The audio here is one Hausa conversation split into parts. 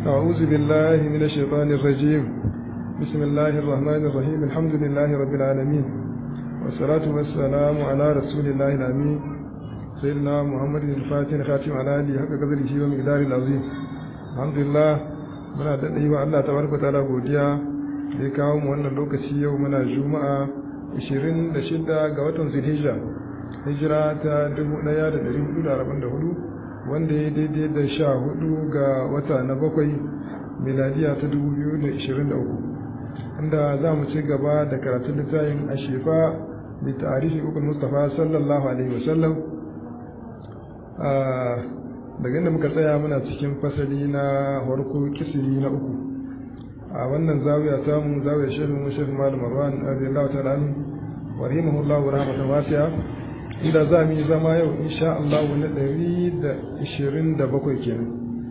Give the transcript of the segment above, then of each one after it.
أعوذ بالله من الشيطان الرجيم بسم الله الرحمن الرحيم الحمد لله رب العالمين والصلاة والسلام على رسول الله الأمين سيدنا محمد الفاتح خاتم على آله حق قدره ومقدار العظيم الحمد لله muna da ɗaya Allah tabaraka ta'ala godiya da ya kawo mu wannan lokaci yau muna juma'a 26 ga watan Zulhijja hijira ta 1444 wanda ya daidai da sha hudu ga wata na bakwai miladiya ta 2023 inda za mu ci gaba da karatun littafin a shefa da tarihi ukul mustafa sallallahu alaihi wasallam daga inda muka tsaya muna cikin fasali na harko kisimi na uku a wannan zawiya samu zawiyar shehun mu shehun malam marwan radiyallahu ta'ala anhu wa rahimahullahu rahmatan wasi'a inda za mu yi zama yau insha Allah na 127 kenan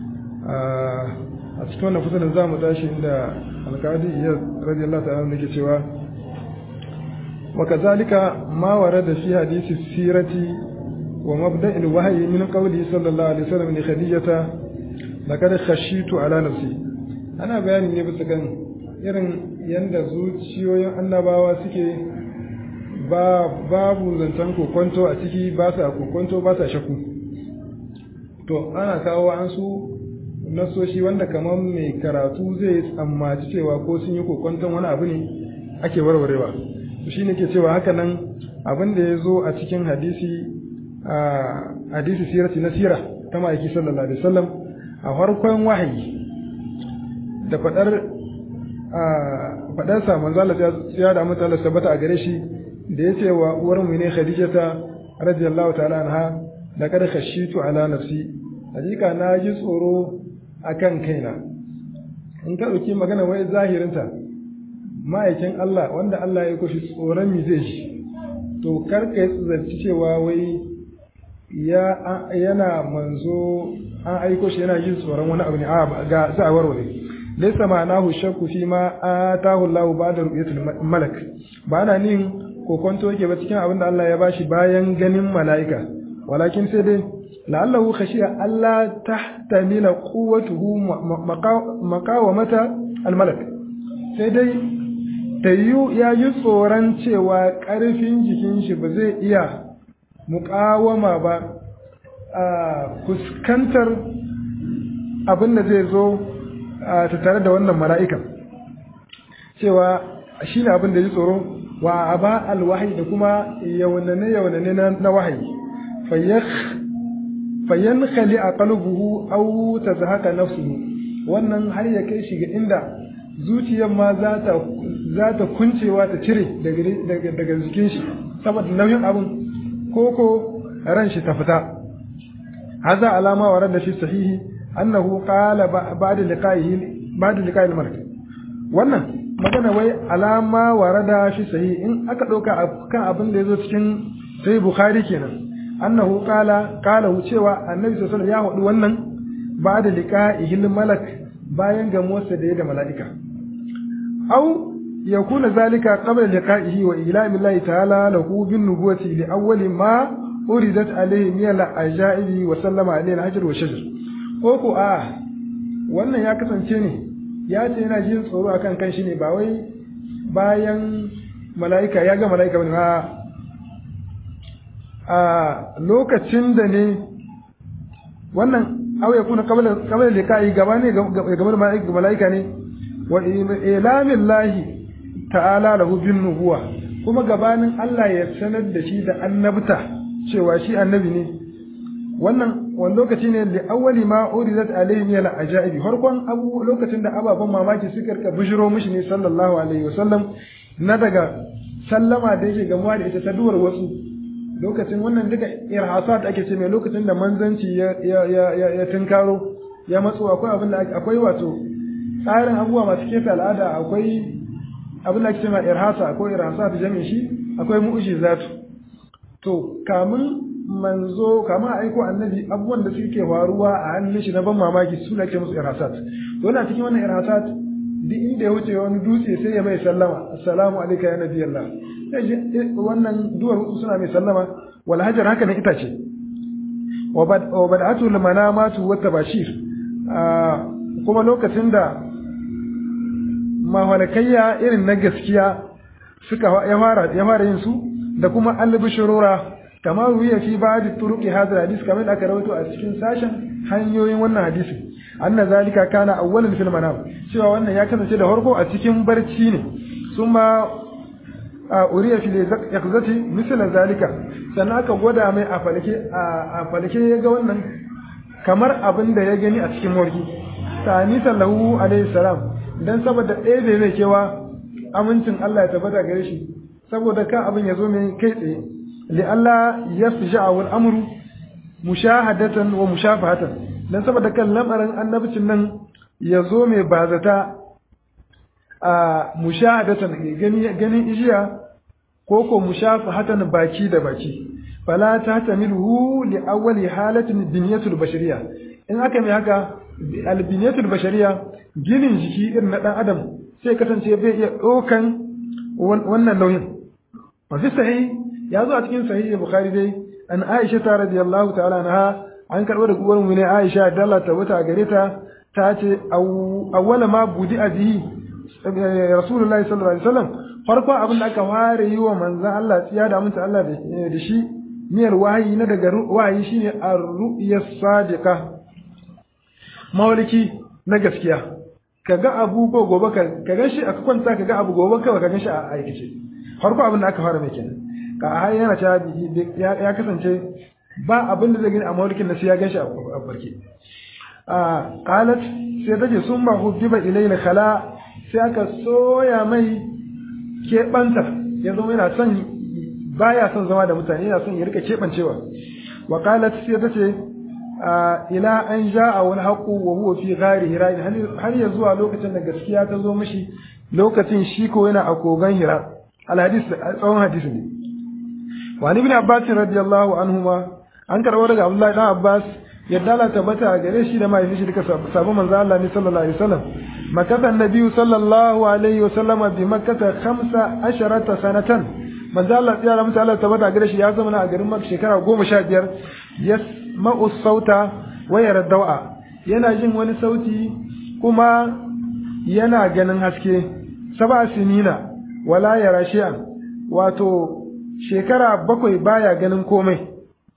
a cikin wannan fasalin za mu tashi inda alkadi iya radiyallahu ta'ala yake cewa wa kazalika ma warada fi hadisi sirati wa mabda'il wahyi min qawli sallallahu alaihi wasallam li khadijata laqad khashitu ala nafsi ana bayani ne bisa kan irin yanda zuciyoyin annabawa suke ba babu zancen kokonto a ciki ba sa kokonto ba sa shaku to ana kawo an su nasoshi wanda kamar mai karatu zai tsammaci cewa ko sun yi kokonton wani abu ne ake warwarewa to shine ke cewa haka nan abin da ya zo a cikin hadisi a hadisi sirati na sira ta ma'aiki sallallahu alaihi wasallam a farkon wahayi da fadar fadar sa manzo Allah ya da mutane tabbata a gare shi da ya ce wa uwar mu ne Khadijata radiyallahu ta'ala anha da kada khashitu ala nafsi hakika na ji tsoro akan kaina in ka dauki magana wai zahirinta ma'aikin Allah wanda Allah ya kushi tsoron mi zai shi to kar ka zarci cewa wai ya yana manzo an aiko shi yana jin tsoron wani abu ne a ga za a warware laysa ma'anahu shakku fi ma atahu Allah ba'da ru'yatul malak ba na nin kokonto yake ba cikin abin da Allah ya bashi bayan ganin mala'ika walakin sai dai la'allahu khashiya Allah tahtamila quwwatuhu maqawamata almalak sai dai tayyu ya yi tsoron cewa ƙarfin jikin shi ba zai iya muƙawama ba a fuskantar abin da zai zo ta tare da wannan mala'ikan cewa shi ne abin da ya tsoro wa aba alwahi da kuma yaunane yaunane na wahayi fayyan khali a qalbuhu aw tazhaka nafsuhu wannan har ya kai shi ga inda zuciyar ma za ta za ta kuncewa ta cire daga daga jikin shi saboda nauyin abin koko ran shi ta fita hadha alama wa da fi sahihi annahu qala ba'da liqa'ihi ba'da liqa'il malak wannan magana wai alama warada shi sahi in aka ɗauka kan abin da ya zo cikin sai bukhari kenan annahu qala qala cewa annabi sallallahu alaihi ya hudu wannan ba da liqa'ihil malak bayan gamuwarsa da ya da mala'ika aw yakuna zalika qabla liqa'ihi wa ilami Allah ta'ala lahu bin nubuwati li awwali ma uridat alayhi min al-ajaibi wa sallama alayhi al-hajar wa shajar ko ko a wannan ya kasance ne ya ce yana jin tsoro a kan kanshi ne ba wai bayan mala'ika ya ga mala'ika wani a lokacin da ne wannan auya kuna kamar da ka yi gaba ne game da mala'ika ne wa ilamin lahi ta'ala lahu bin nubuwa kuma gabanin Allah ya sanar da shi da annabta cewa shi annabi ne wannan wani lokaci ne da awwali ma uridat alaihi min al-ajaibi farkon abu lokacin da ababan mamaki suka rika bishiro mishi ne sallallahu alaihi wasallam na daga sallama da yake gamuwa da ita ta duwar wasu lokacin wannan duka irhasat ake ce mai lokacin da manzanci ya ya ya ya tunkaro ya matso akwai abin da akwai wato tsarin abubuwa masu kefe al'ada akwai abin da ake ce mai irhasa akwai irhasat jami'in shi akwai mu'jizatu to kamun manzo kama aiko annabi abubuwan da suke faruwa a hannun shi na ban mamaki su ake musu irasat to yana cikin wannan irasat duk inda ya wuce wani dutse sai ya mai sallama assalamu alayka ya nabi Allah wannan duwar hutu suna mai sallama wal hajar haka na itace wa bad'atu al manamatu wa tabashir kuma lokacin da mahalakayya irin na gaskiya suka ya fara ya fara yin su da kuma albishurura kamar ruya fi ba'd turuqi hadha hadis kamar aka rawaito a cikin sashen hanyoyin wannan hadisi anna zalika kana awwalan fil manam cewa wannan ya kasance da farko a cikin barci ne summa a uriya fi yakzati misal zalika sannan aka gwada mai a falke a falke ya ga wannan kamar abin da ya gani a cikin morki tani sallahu alaihi salam dan saboda ɗaya bai mai kewa amincin Allah ya tabbata gare shi saboda ka abin ya zo mai kai tsaye li Allah yafja'a wal amru mushahadatan wa mushafahatan dan saboda kan lamarin annabcin nan ya zo mai bazata a mushahadatan gani ganin ijiya ko ko mushafahatan baki da baki fala ta tamilu li awwali halatin biniyatul bashariya in aka mai haka albiniyatul bashariya ginin jiki irin na dan adam sai kasance bai iya ɗaukan wannan nauyin wa fi sahih ya zo a cikin sahih bukhari dai an aisha ta radiyallahu ta'ala anha an karɓo da uwar mu ne aisha da Allah ta wuta gare ta ta ce awwala ma budi abihi rasulullahi sallallahu alaihi wasallam farkon abin da aka fara yi wa manzon Allah tsiya da mutunta Allah da shi miyar wahayi na daga wahayi shine ar-ru'ya sadiqa mawliki na gaskiya kaga abu ko gobe ka ga shi aka kwanta kaga abu gobe kawai ka shi a aikace farko abin da aka fara mai kenan ka har yana ta ya kasance ba abin da zai gani a mawlikin na sai ya ganshi a barke a qalat sai tace sun ba hubbiba ilayna khala sai aka soya mai keɓanta ya zama yana son baya son zama da mutane yana son ya rika keɓancewa wa qalat sai tace ila an ja'a wal haqu wa huwa fi ghari hira har ya zuwa lokacin da gaskiya ta zo mishi lokacin shi ko yana a kogan hira al hadis tsawon hadisi ne wa ibn abbas radiyallahu anhuma an karɓo daga abdullahi dan abbas yadda Allah tabbata a gare shi da mahaifin shi duka sabon manzo Allah ne sallallahu alaihi wasallam makata annabi sallallahu alaihi wasallam bi makkata khamsa asharata sanatan manzo Allah ya ramu Allah tabbata a gare shi ya zama a garin Makka shekara goma sha biyar yasma'u sauta wa yara dawa yana jin wani sauti kuma yana ganin haske saba sinina wala yara shi'an wato shekara bakwai baya ganin komai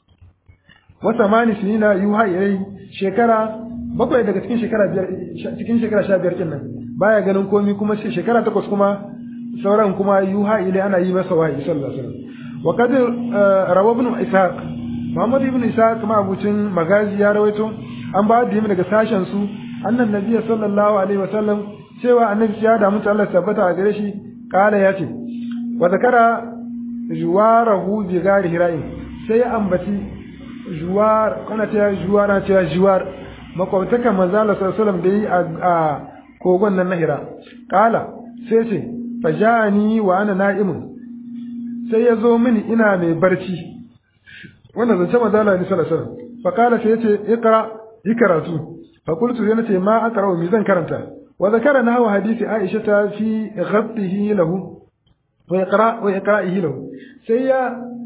wata mani sinina yuha ilai shekara bakwai daga cikin shekara biyar cikin shekara sha biyar kin nan baya ganin komi kuma shekara takwas kuma sauran kuma yuha ilai ana yi masa wahayi sallallahu alaihi wasallam wa kad rawa ibn ishaq muhammad ibn ishaq ma abucin magazi ya rawaito an ba da daga sashen su annan nabi sallallahu alaihi wasallam cewa annabi ya da mutu Allah tabbata a gare shi kala ya ce wa zakara juwarahu bi gari hira'in sai ya ambaci juwar kana ta juwar na ta juwar makwabtaka manzo Allah sallallahu alaihi wasallam da yi a kogon nan na hira kala sai ce fajani wa ana na'imun sai ya zo mini ina mai barci wannan zance manzo Allah sallallahu alaihi wasallam fa kala sai ya ce iqra ikaratu fa qultu yana ce ma aqra mi zan karanta wa zakara nahwa hadisi Aisha ta fi ghabtihi lahu wa iqra wa iqra'ihi lahu sai ya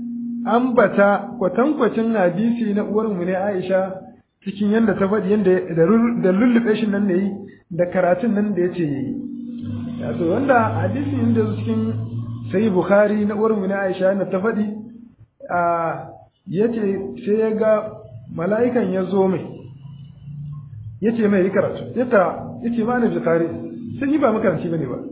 ambata kwatankwacin hadisi na uwar mu ne Aisha cikin yanda ta faɗi yanda da lullube shi nan ne yi da karatun nan da yace yayi yaso wanda hadisi inda cikin sai Bukhari na uwar mu ne Aisha yanda ta faɗi a yace sai ya ga mala'ikan ya zo mai yace mai yi karatu yata yace ma na Bukhari sai ni ba makaranci bane ba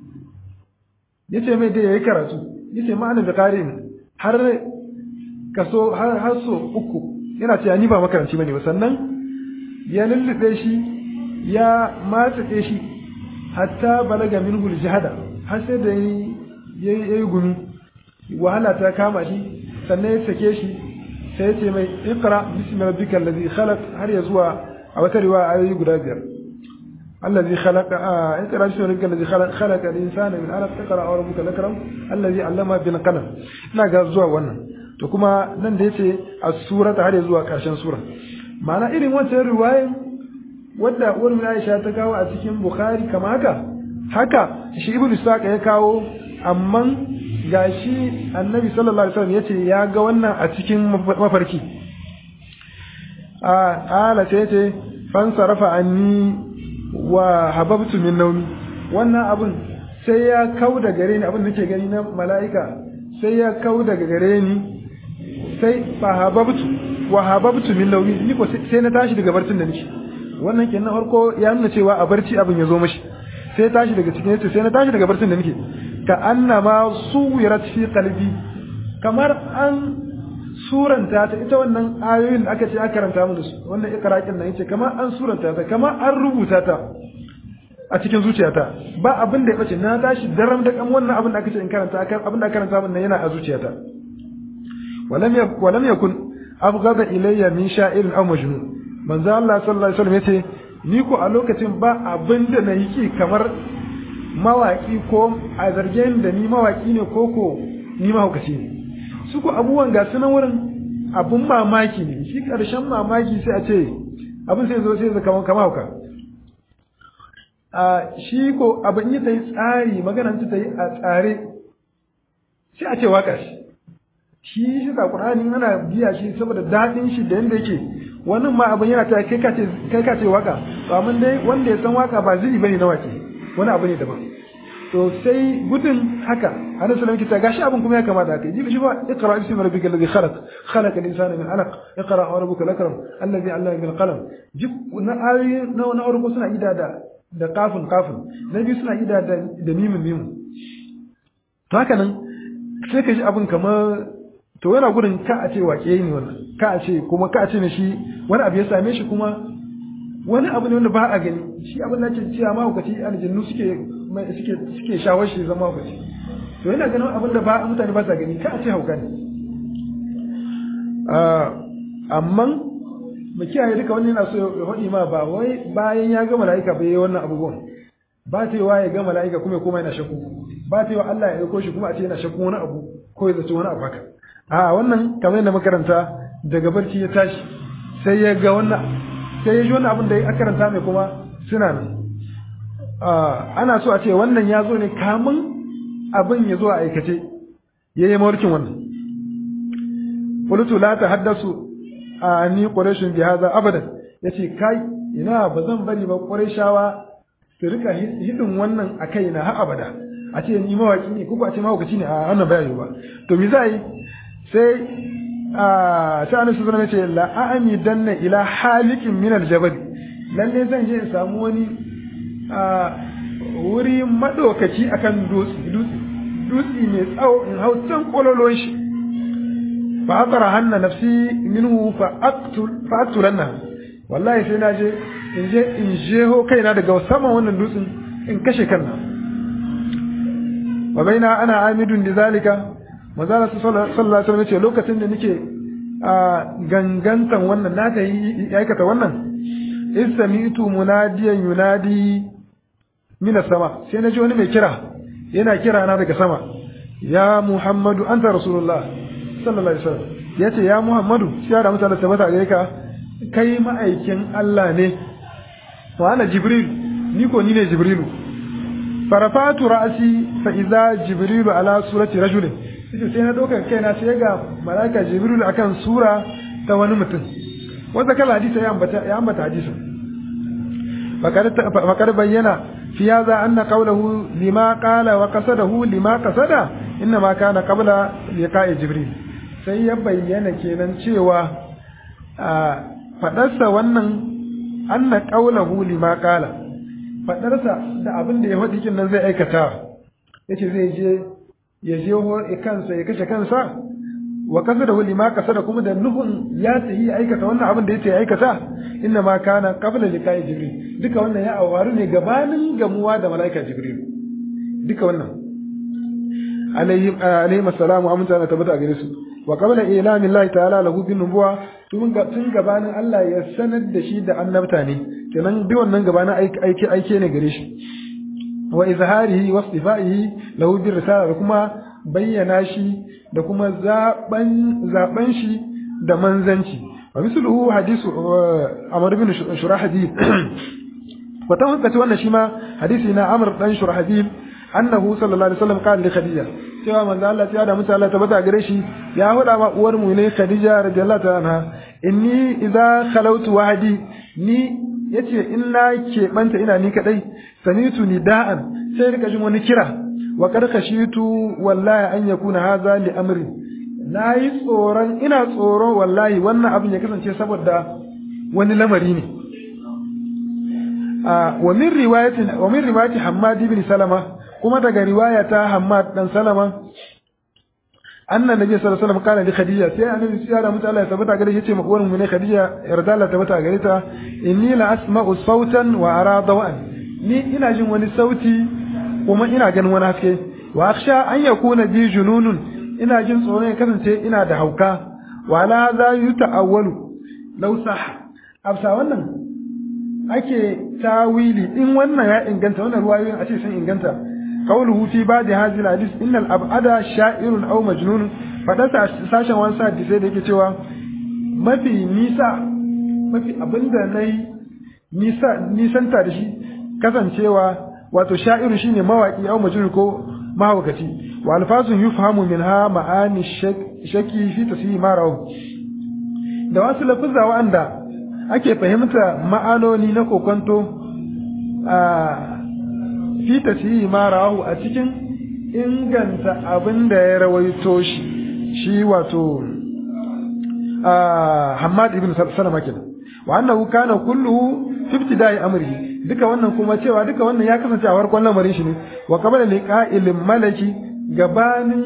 yace mai da yayi karatu yace ma na Bukhari har kaso har har so uku yana cewa ni ba makaranci bane ba sannan ya lullube shi ya matsace shi hatta balaga minhu jihada har sai da yayi yayi gumi wahala ta kama shi sannan ya sake shi sai ya ce mai iqra bismi rabbikal ladhi khalaq har ya zuwa a wata riwaya ayoyi guda biyar الذي خلق آه اقرا بسم ربك الذي خلق خلق الانسان من علق اقرا وربك الاكرم الذي علم بالقلم ina ga zuwa wannan to kuma nan da yace as-surata har zuwa karshen sura ma'ana irin wancan riwaya wadda uwar Aisha ta kawo a cikin Bukhari kama haka haka shi Ibn Ishaq ya kawo amma gashi Annabi sallallahu alaihi wasallam yace ya ga wannan a cikin mafarki a ala sai yace fan sarafa anni wa hababtu min nawmi wannan abun sai ya kau da gare ni abin da nake gani na mala'ika sai ya kau daga gare ni sai fa hababtu wa hababtu min nawmi ni ko sai na tashi daga barcin da nake wannan kenan farko ya nuna cewa a barci abin ya zo mashi sai tashi daga cikin yace sai na tashi daga barcin da nake ka annama suwirat fi qalbi kamar an suranta ta ita wannan ayoyin da aka ce aka karanta mu da su wannan ikraqin nan yace kamar an suranta ta kamar an rubuta ta a cikin zuciyata ba abin da ya bace na tashi daram da kan wannan abin da aka ce in karanta abin da aka karanta min nan yana a zuciyata walam walam yakun abghada ilayya min sha'irin aw majnun manzo Allah sallallahu alaihi wasallam yace ni ko a lokacin ba abin da na yi kamar mawaki ko a zargen da ni mawaki ne ko ko ni mahaukaci ne su ko abubuwan ga sunan wurin abun mamaki ne shi karshen mamaki sai a ce abin sai zo sai zaka kamar kama hauka a shi ko abin yi ta yi tsari maganar ta yi a tsare sai a ce waka shi shi shi ka qur'ani ana biya shi saboda daɗin shi da yanda yake wannan ma abin yana ta kai kace kai kace waka to amma dai wanda ya san waka ba zai bane na wake wani abu ne daban to sai gudun haka annabi sallallahu alaihi wasallam gashi abin kuma ya kamata haka jibi shi ba iqra bismi rabbikal ladhi khalaq khalaqa al-insana min 'alaq iqra wa rabbukal akram alladhi 'allama bil qalam jib na ayoyi na na farko suna ida da da kafin kafin na biyu suna ida da da mimin mimin to haka nan sai ka ji abin kamar to yana gudun ka a ce wake ne wannan ka a ce kuma ka a ce ne shi wani abu ya same shi kuma wani abu ne wanda ba a gani shi abin da ke cewa mahaukaci aljannu suke suke suke shawar shi zama mahaukaci to yana ganin abin da ba mutane ba sa gani ka a ce hauka ne amma mu kiyaye duka wani yana so ya faɗi ma ba wai bayan ya ga mala'ika bai yi wannan abubuwan ba ta wa ya ga mala'ika kuma ya koma yana shakku ba ta wa Allah ya aiko shi kuma a ce yana shakku wani abu ko ya zaci wani abu haka a wannan kamar yadda makaranta daga barci ya tashi sai ya ga wannan sai ya ji wannan abin da ya karanta mai kuma suna nan ana so a ce wannan ya zo ne kamun abin ya zo a aikace ya yi mawarkin wannan qultu la tahaddasu ani quraishun bi hadha abadan yace kai ina ba zan bari ba quraishawa su rika hidin wannan a kaina har abada a ce ni mawaki ne ko a ce mawakaci ne a wannan bayani ba to me za yi sai a sai annabi sallallahu alaihi wasallam la a'ami danna ila halikin min aljabal lalle zan je in samu wani a wuri madaukaci akan dutse dutse dutse mai tsawo in hau can kololon shi fa aqra hanna nafsi minhu fa aqtul fa aqtulanna wallahi sai na je in je in jeho kaina daga saman wannan dutsen in kashe kanna wa baina ana amidun da zalika manzala sallallahu alaihi wasallam ce lokacin da nake a gangantan wannan na ta yi aikata wannan istamitu munadiyan yunadi mina sama sai na ji wani mai kira yana kira na daga sama ya muhammadu anta rasulullah sallallahu alaihi wasallam yace ya muhammadu sai da mutane tabbata gare ka kai ma'aikin Allah ne wa ana jibril ni ko ni ne jibrilu farafatu ra'si fa idza jibrilu ala surati rajulin sai na ɗaukar kaina sai ga malaka jibril akan sura ta wani mutum wanda kala hadisi ya ambata ya ambata hadisi fakar bayyana fi hadha anna qawluhu lima qala wa qasadahu lima qasada inna ma kana qabla liqa'i jibril sai ya bayyana kenan cewa fadarsa wannan anna qawluhu lima qala fadarsa da abin da ya faɗi kin nan zai aikata yace zai je ya je kansa ya kashe kansa wa kasa da huli ma kasa da kuma da nufin ya tafi ya aikata wannan abin da ya ce ya aikata inna ma kana qabla liqa'i jibril duka wannan ya awaru ne gabanin gamuwa da malaika jibril duka wannan alayhi alayhi assalamu aminta na tabbata gare su wa qabla ilami llahi ta'ala lahu bin nubuwa tun tun gabanin Allah ya sanar da shi da annabta ne kenan duk wannan gabanin aiki aike ne gare shi wa izharihi wa istifaihi lahu bir risala da kuma bayyana shi da kuma zaben zaben shi da manzanci wa misluhu hadisu Amr ibn Shurahbil wa ta hukata wannan shi ma hadisi na Amr dan Shurahbil annahu sallallahu alaihi wasallam qala li Khadija cewa manzo Allah ya da mutu Allah tabbata gare shi ya huda ma uwar mu ne Khadija radiyallahu ta'ala anha inni idza khalawtu wahdi ni yace in na keɓanta ina ni kadai samitu nida'an sai rika jin wani kira wa kad khashitu wallahi an yakuna hadha li amri nayi tsoron ina tsoron wallahi wannan abin ya kasance saboda wani lamari ne wa min riwayatin wa min riwayati Hammad ibn Salama kuma daga riwaya ta Hammad dan Salama anna nabi sallallahu alaihi wasallam kana li Khadija sai annabi ya da mutu Allah ya tabbata gare shi yace ma uwar mu ne Khadija yarda Allah tabbata gare ta inni la asma'u sautan wa ara dawan ni ina jin wani sauti kuma ina ganin wani haske wa akhsha an yakuna bi jununun ina jin tsoron ya kasance ina da hauka wa la za yuta'awwalu law sah afsa wannan ake tawili in wannan ya inganta wannan ruwayoyin a ce sun inganta qawluhu fi ba'd hadhihi al-hadith innal ab'ada sha'irun aw majnun fadasa sashen wani sa sai da yake cewa mafi nisa mafi abinda nayi nisa nisanta da shi kasancewa wato sha'iru shine mawaki aw majnun ko mahaukaci wa alfazun yufhamu minha ma'ani shaki fi tasiri marahu da wasu lafuzza wa'anda ake fahimta ma'anoni na kokonto a fi tasiri marahu a cikin inganta abin da ya rawaito shi shi wato Hamad ibn Salama kenan wa annahu kana kulluhu fi ibtida'i amrihi duka wannan kuma cewa duka wannan ya kasance a farkon lamarin shi ne wa qabala liqa'il malaki gabanin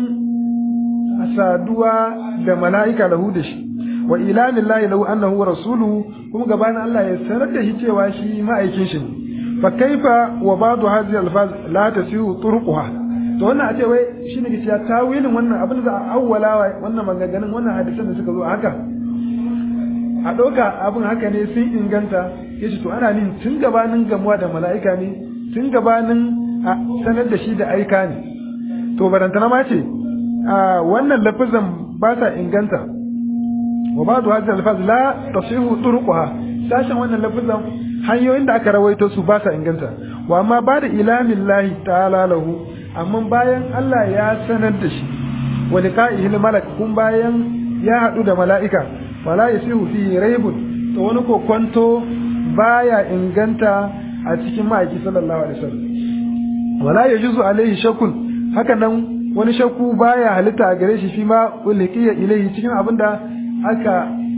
saduwa da mala'ika lahu da shi wa ilamin lahi lahu annahu rasuluhu kuma gabanin Allah ya sanar da shi cewa shi ma'aikin shi ne fa kaifa wa ba'du hadhihi alfaz la tasihu turquha to wannan a ce wai shine ke cewa tawilin wannan abin da za a awwala wannan maganganun wannan hadisan da suka zo haka a ɗauka abin haka ne sun inganta ya ce to ana nin tun gabanin gamuwa da mala'ika ne tun gabanin a sanar da shi da aika ne to barantana ma ce a wannan lafizan ba sa inganta wa ba da hadis alfaz la tasihu turquha sashen wannan lafizan hanyoyin da aka rawaito su ba sa inganta wa amma ba da ilamin lahi ta'ala lahu amma bayan Allah ya sanar da shi wa liqa'ihi malak kun bayan ya haɗu da mala'ika fala yasihu fi raibun to wani kokonto baya inganta a cikin ma'aiki sallallahu alaihi wasallam wala yajuzu alaihi shakun haka nan wani shakku baya halitta a gare shi fi ma ulqiya ilaihi cikin abinda aka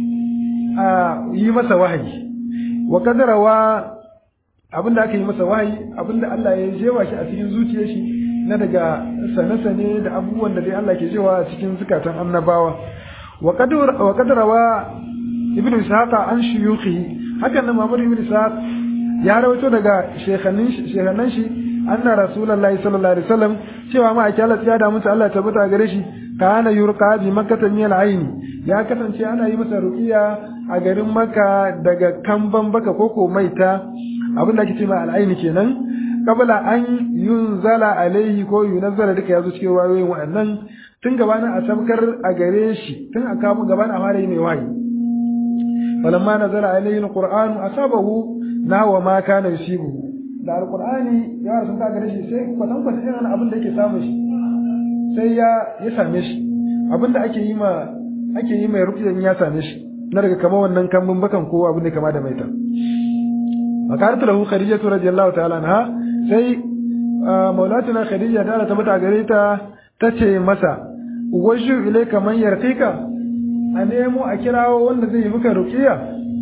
yi masa wahayi wa kadarawa abinda aka yi masa wahayi abinda Allah ya jewa shi a cikin zuciyar shi na daga sane-sane da abubuwan da dai Allah ke jewa a cikin zukatan annabawa وقد وقد روى ابن اسحاق عن شيوخه hakan nan Muhammad ibn Ishaq ya rawaito daga shekhanin shekhanan shi anna rasulullahi sallallahu alaihi wasallam cewa ma ake Allah ya da mutu Allah tabbata gare shi kana yurqa bi makkah min al-ayn ya kasance ana yi masa ruqiya a garin Makka daga kamban baka koko maita abin da ake cewa al-ayn kenan kabla an yunzala alaihi ko yunazzala duka yazo cikin wayoyin wa'annan tun gabanin a sabkar a gare shi tun a kamun gabanin a fara yi mai wahayi falamma nazara alayhi alqur'anu asabahu nawa ma kana yusibuhu da alqur'ani ya rasu ta gare shi sai kwatan kwatan irin abin da yake samu shi sai ya ya same shi abin da ake yi ma ake yi mai rukiyan ya same shi na daga kamar wannan kambun bakan ko abin da kama da maita makaratu lahu khadijatu radiyallahu ta'ala anha sai maulatuna khadija ta ta mata gare ta tace masa waju ilaika man yarqika a nemo a kirawo wanda zai yi maka ruqiya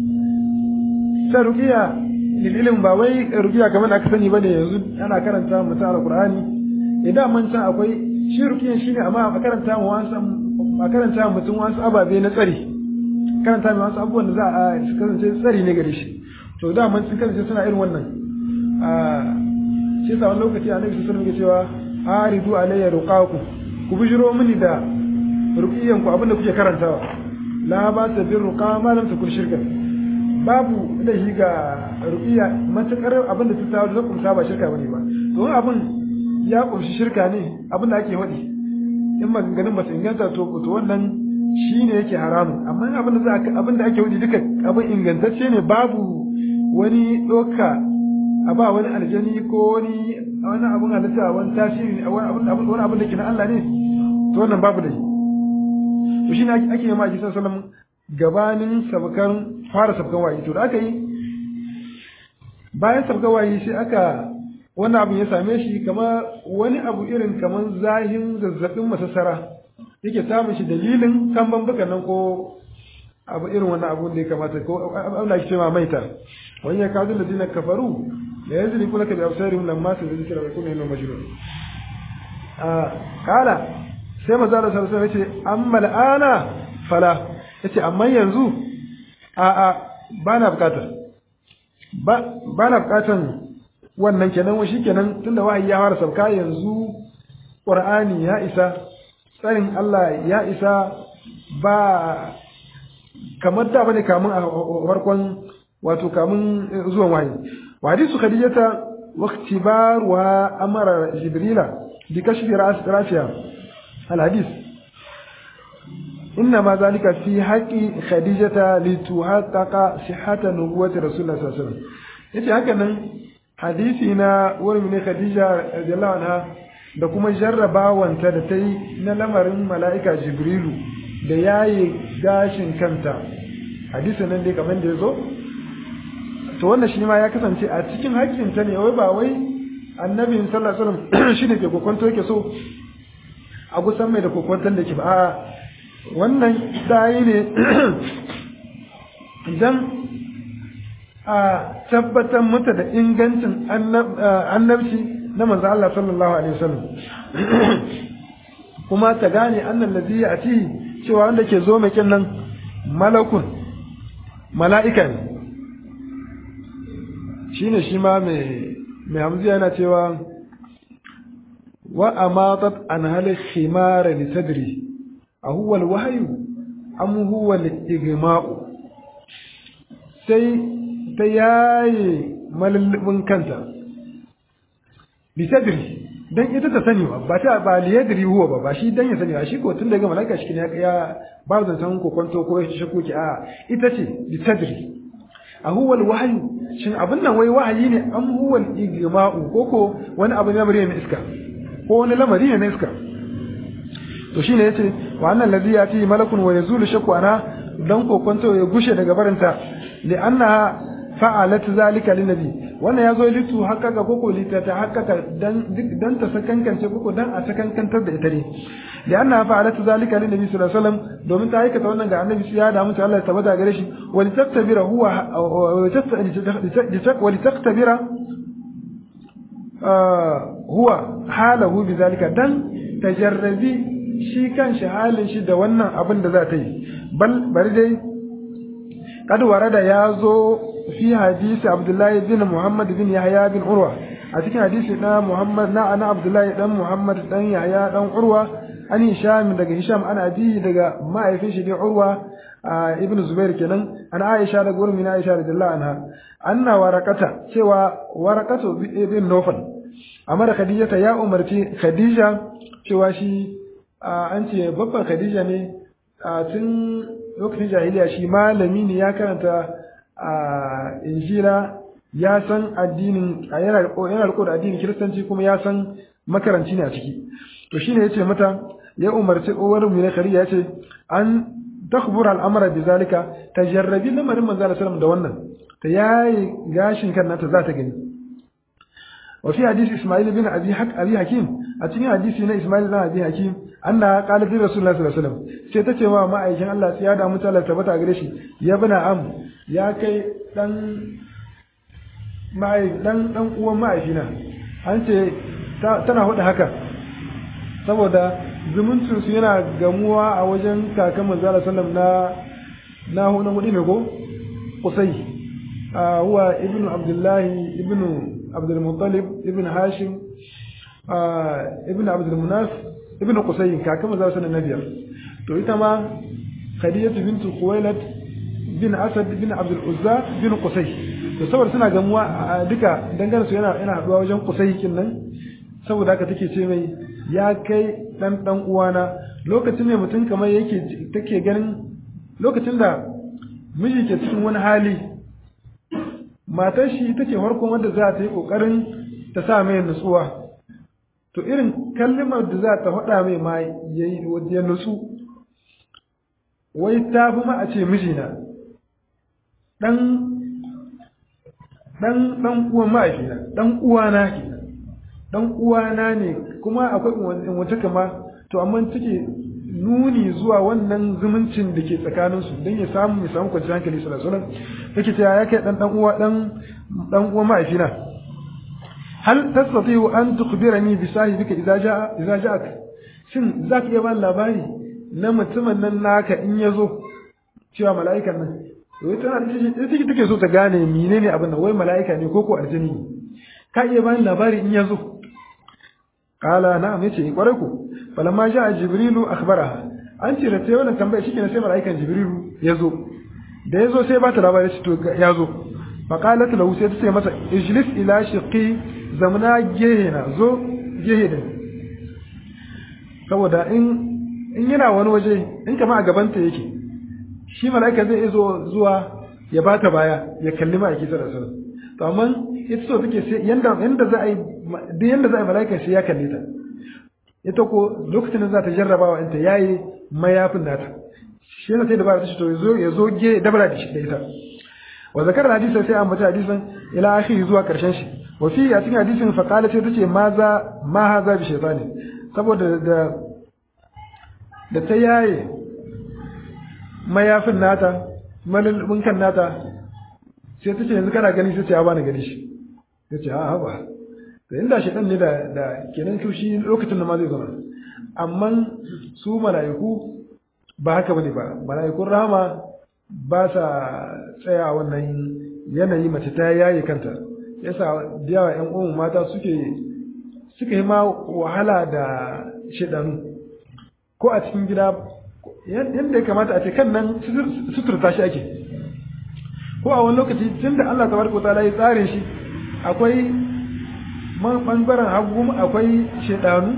ta ruqiya lililin ba wai ruqiya kamar aka sani bane yanzu ana karanta mutum alqur'ani idan man san akwai shi ruqiyan shine amma a karanta mu wasu a karanta mutum wasu ababe na tsari karanta mu wasu abubuwan da za a kasance tsari ne gare shi to da man sun kasance suna irin wannan a shi sa wani lokaci annabi sallallahu alaihi wasallam ya cewa aridu alayya ruqaku ku bijiro mini da ruqiyan ku abinda kuke karantawa la ba ta bir ruqa ma lam takun shirka babu da shi ga ruqiya matakar abinda ta tawo da kumsa ba shirka bane ba to abin ya kumshi shirka ne abinda ake wadi in maganganun ba su inganta to to wannan shine yake haramun amma abinda za abinda ake wadi duka abin ingantacce ne babu wani doka a ba wani aljani ko wani wani abun halitta wani tasiri wani abun abun wani abun da ke na Allah ne to wannan babu da shi to shine ake yi ma Isa sallam gabanin sabkan fara sabkan wa'i to da aka yi bayan sabga wahayi sai aka wani abu ya same shi kama wani abu irin kaman zahin zazzabin masassara yake samun shi dalilin kan bambukan nan ko abu irin wannan abu da ya kamata ko Allah ya ce ma maita wani ya kawo da dinar kafaru da yanzu ne kula ka bi absarihim lamma su zikira wa kuma yana majnun a kala sai maza da sallallahu alaihi wasallam yace amma al'ana fala yace amma yanzu a a bana bukatar ba bana bukatan wannan kenan wa shikenan tunda wahayi ya fara sauka yanzu qur'ani ya isa tsarin Allah ya isa ba kamar da bane kamun a farkon wato kamun zuwan wahayi wa hadisu khadijata wa ikhtibaruha amara jibrila bi kashfi rafiya al hadis إنما ذلك في حق خديجة لتحقق صحة نبوة رسول الله صلى الله عليه وسلم yace haka nan hadisi na wurin ne Khadija radiyallahu anha da kuma jarrabawanta da ta yi na lamarin mala'ika Jibrilu da yayi gashin kanta hadisi nan dai kamar da ya zo to wannan shi ma ya kasance a cikin haƙƙinta ne wai ba wai annabi sallallahu alaihi wasallam shine ke kokonto yake so a gusan mai da kokonton da ke ba a'a wannan dayi ne don a tabbatar mata da ingancin annabci na manzo Allah sallallahu alaihi wasallam kuma ta gane annan ladhi ati cewa wanda ke zo mai nan malakun mala'ika ne shine shi ma mai mai hamziya yana cewa wa amatat an hal khimara li sadri أهو الوحي أم هو الإغماء sai ta yaye malallabin kanta bisadri dan ita ta sani ba ba ta ba liyadri huwa ba ba shi dan ya sani ba shi ko tun daga malaka shi ne ya ba da san ko kwanto ko shi shako ki a ita ce bisadri a huwa alwahyu shin abin nan wai wahayi ne am huwa al-igma'u ko ko wani abu ne lamari ne iska ko wani lamari ne na iska to shine yace wa annal ladhi yati malakun wa yazulu shakku ana dan kokonto ya gushe daga barinta li anna fa'alat zalika lin nabi wannan yazo litu haqqaqa koko lita ta haqqaqa dan dan ta sakankance koko dan a sakankantar da ita ne li anna fa'alat zalika lin nabi sallallahu alaihi wasallam domin ta aikata wannan ga annabi sai ya da mutu Allah ya tabbata gare shi wa li taktabira huwa wa li taktabira huwa halahu bi zalika dan tajarrabi shi kan shi halin shi da wannan abin da za ta yi bal bari dai kad warada ya zo fi hadisi abdullahi bin muhammad bin yahya bin urwa a cikin hadisi na muhammad na ana abdullahi dan muhammad dan yahya dan urwa an hisham daga hisham ana abi daga ma'aifin shi ne urwa ibn zubair kenan an aisha da gurin min aisha radiyallahu anha anna warakata cewa warakatu ibn nufal amara khadija ya umarci khadija cewa shi an ce babban Khadija ne a tun lokacin jahiliya shi malami ne ya karanta a injila ya san addinin yana riko da addinin kiristanci kuma ya san makaranci ne a ciki to shine yace mata ya umarci uwar mu ne Khadija yace an takhbur al'amara bi zalika tajarrabi lamarin manzo sallallahu alaihi da wannan ta yayi gashin kan nata za ta gani وفي حديث إسماعيل بن أبي حك أبي حكيم أتني حديث هنا إسماعيل بن أبي حكيم أنها قالت لرسول الله صلى الله عليه وسلم سيتتي ما ما أيشان الله سيادة متعالى تبتا أغريشي يا ابن أم يا كي دن ما دن دن uwan ma'aifina an ce tana hudu haka saboda zumuncin su yana gamuwa a wajen kakan manzo sallam na na hudu hudu ne ko kusai huwa ibnu abdullahi ibnu عبد المطلب ابن هاشم آه ابن عبد المناف ابن قصي كاكما زار سنة النبي تو إتما خديجة بنت خويلد بن أسد بن عبد العزى بن قصي to saboda suna gamuwa duka dangane su yana yana haduwa wajen kusai kinnan saboda haka take ce mai ya kai dan dan uwana lokacin ne mutum kamar yake take ganin lokacin da miji ke cikin wani hali matar shi ita ce farkon wanda za ta yi ƙoƙarin ta sa mai nutsuwa to irin kallimar da za ta faɗa mai ma ya nutsu wai ta fi ma a ce mijina ɗan dan dan uwan ma'aifina dan uwana kenan dan uwana ne kuma akwai wata kama to amma take nuni zuwa wannan zumuncin da ke tsakanin su dan ya samu ya samu kwanciyar hankali sallallahu alaihi wasallam yake cewa ya kai dan dan uwa dan dan uwan ma'aifina hal tastati'u an tukhbirani bi sahibika idza jaa idza ja'ak shin zaka iya ba labari na mutumin nan naka in yazo cewa mala'ikan nan wai tana da take take so ta gane menene abin nan wai mala'ika ne ko ko aljini ka iya bani labari in yazo qala na'am yace kwarai ko falamma ja'a jibrilu akhbaraha an ce da sai wannan tambaya shi sai mala'ikan jibrilu yazo da yazo sai ba ta labari shi to yazo fa qalat lahu sai ta ce masa ijlis ila shiqi zamna gehena zo gehe da saboda in in yana wani waje in kama a gabanta yake shi mala'ika zai iso zuwa ya bata baya ya kalli ma'aiki sallallahu alaihi wasallam to amma ita so take sai yanda yanda za a yi duk yanda za a yi mala'ika sai ya kalle ta ita ko lokacin da za ta jarrabawa in ta yayi mayafin nata shi yana sai da ba ta to yazo yazo ge dabara da shi da ita wa zakar hadisin sai an bata hadisin ila akhiri zuwa karshen shi wa fi a cikin hadisin fa qala sai tace ma za ma haza bi shaytani saboda da da ta yaye mayafin nata malulbunkan nata sai ta ce yanzu kana gani sai ce ya bani gani shi ya ce ha ba da inda shi ne da da kenan to shi lokacin da ma zai zama amma su mala'iku ba haka bane ba mala'ikun rahama ba sa tsaya wannan yanayi mace ta yaye kanta yasa da yawa ƴan uwan mata suke suka yi ma wahala da shedanu ko a cikin gida yadda ya kamata a ce kan nan suturta shi ake ko a wani lokaci tun da Allah tabaraka wa ta'ala ya tsare shi akwai man bangaren hagu akwai shedanu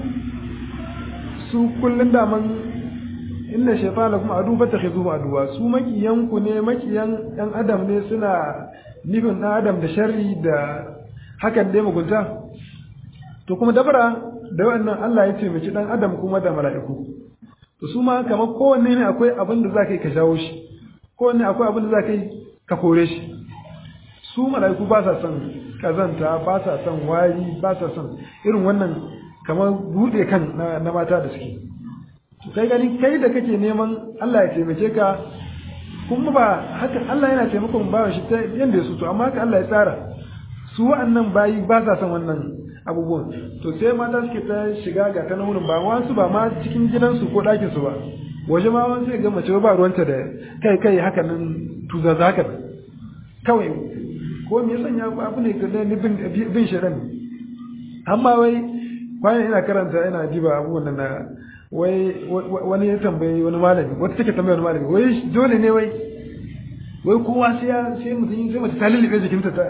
su kullun da man inna shaytana kuma adu ba takhizu aduwa su makiyan ku ne makiyan dan adam ne suna nufin dan adam da sharri da hakan dai mugunta to kuma dabara da wannan Allah ya taimaki dan adam kuma da mala'iku to su ma kamar kowanne ne akwai abin da za ka yi ka jawo shi kowanne akwai abin da za ka yi ka kore shi su mala'iku ba sa son kazanta ba sa son wari ba sa son irin wannan kamar buɗe kan na mata da suke to kai gani kai da kake neman Allah ya taimake ka kuma ba haka Allah yana taimakon bawan shi ta yanda ya so to amma haka Allah ya tsara su wa'annan bayi ba sa son wannan abubuwan to sai mata suke ta shiga ga ta wurin ba wasu ba ma cikin gidansu ko ɗakin su ba waje ma wani sai ga mace ba ruwanta da kai kai haka nan tuza za haka kawai ko me sanya abu ne ga ni bin bin shirin amma wai kwanan ina karanta ina diba abubuwan nan na wai wani ya tambayi wani malami wata take tambayi wani malami wai dole ne wai wai kowa sai ya sai mutum sai mace ta lullube jikinta ta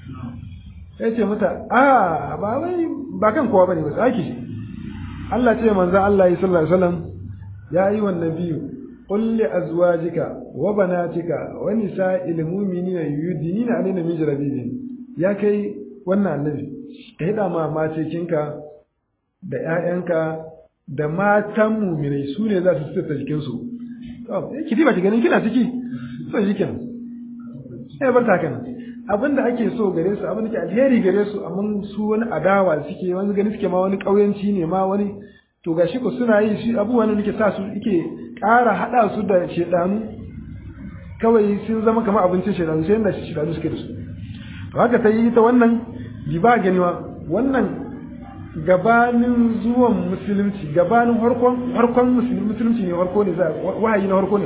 ya ce mata a ba wai ba kan kowa bane ba tsaki Allah ce manzo Allah ya sallallahu alaihi wasallam ya yi wannan biyu qul li azwajika wa banatika wa nisa'il mu'minina yudinina alaina min jarabibin ya kai wannan annabi ka hida ma matekinka da ƴaƴanka da matan mu'minai su ne za su tsita jikin su to ki diba ki ganin kina ciki so jikin eh bar ta kana abin da ake so gare su abin da ke alheri gare su amma su wani adawa suke wani gani suke ma wani ƙauyanci ne ma wani to gashi ko suna yi shi abubuwan da nake sa su yake ƙara haɗa su da shedanu kawai sun zama kamar abincin shedanu sai yadda shedanu suke da su to haka ta yi ta wannan ba ganiwa wannan gabanin zuwan musulunci gabanin harkon harkon musulunci ne harko ne wahayi na harko ne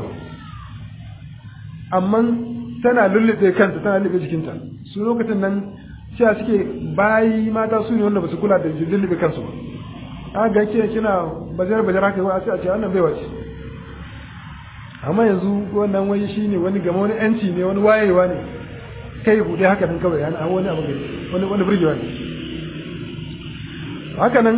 amma tana lullube kanta tana lullube jikinta su lokacin nan cewa suke bayi mata su ne wanda ba su kula da lullube kansu ba a ga ke kina bajar bajar haka ba sai a ce wannan bai wace amma yanzu wannan wani shi ne wani gama wani yanci ne wani wayewa ne kai buɗe haka nan kawai yana wani abu wani wani burgewa ne haka nan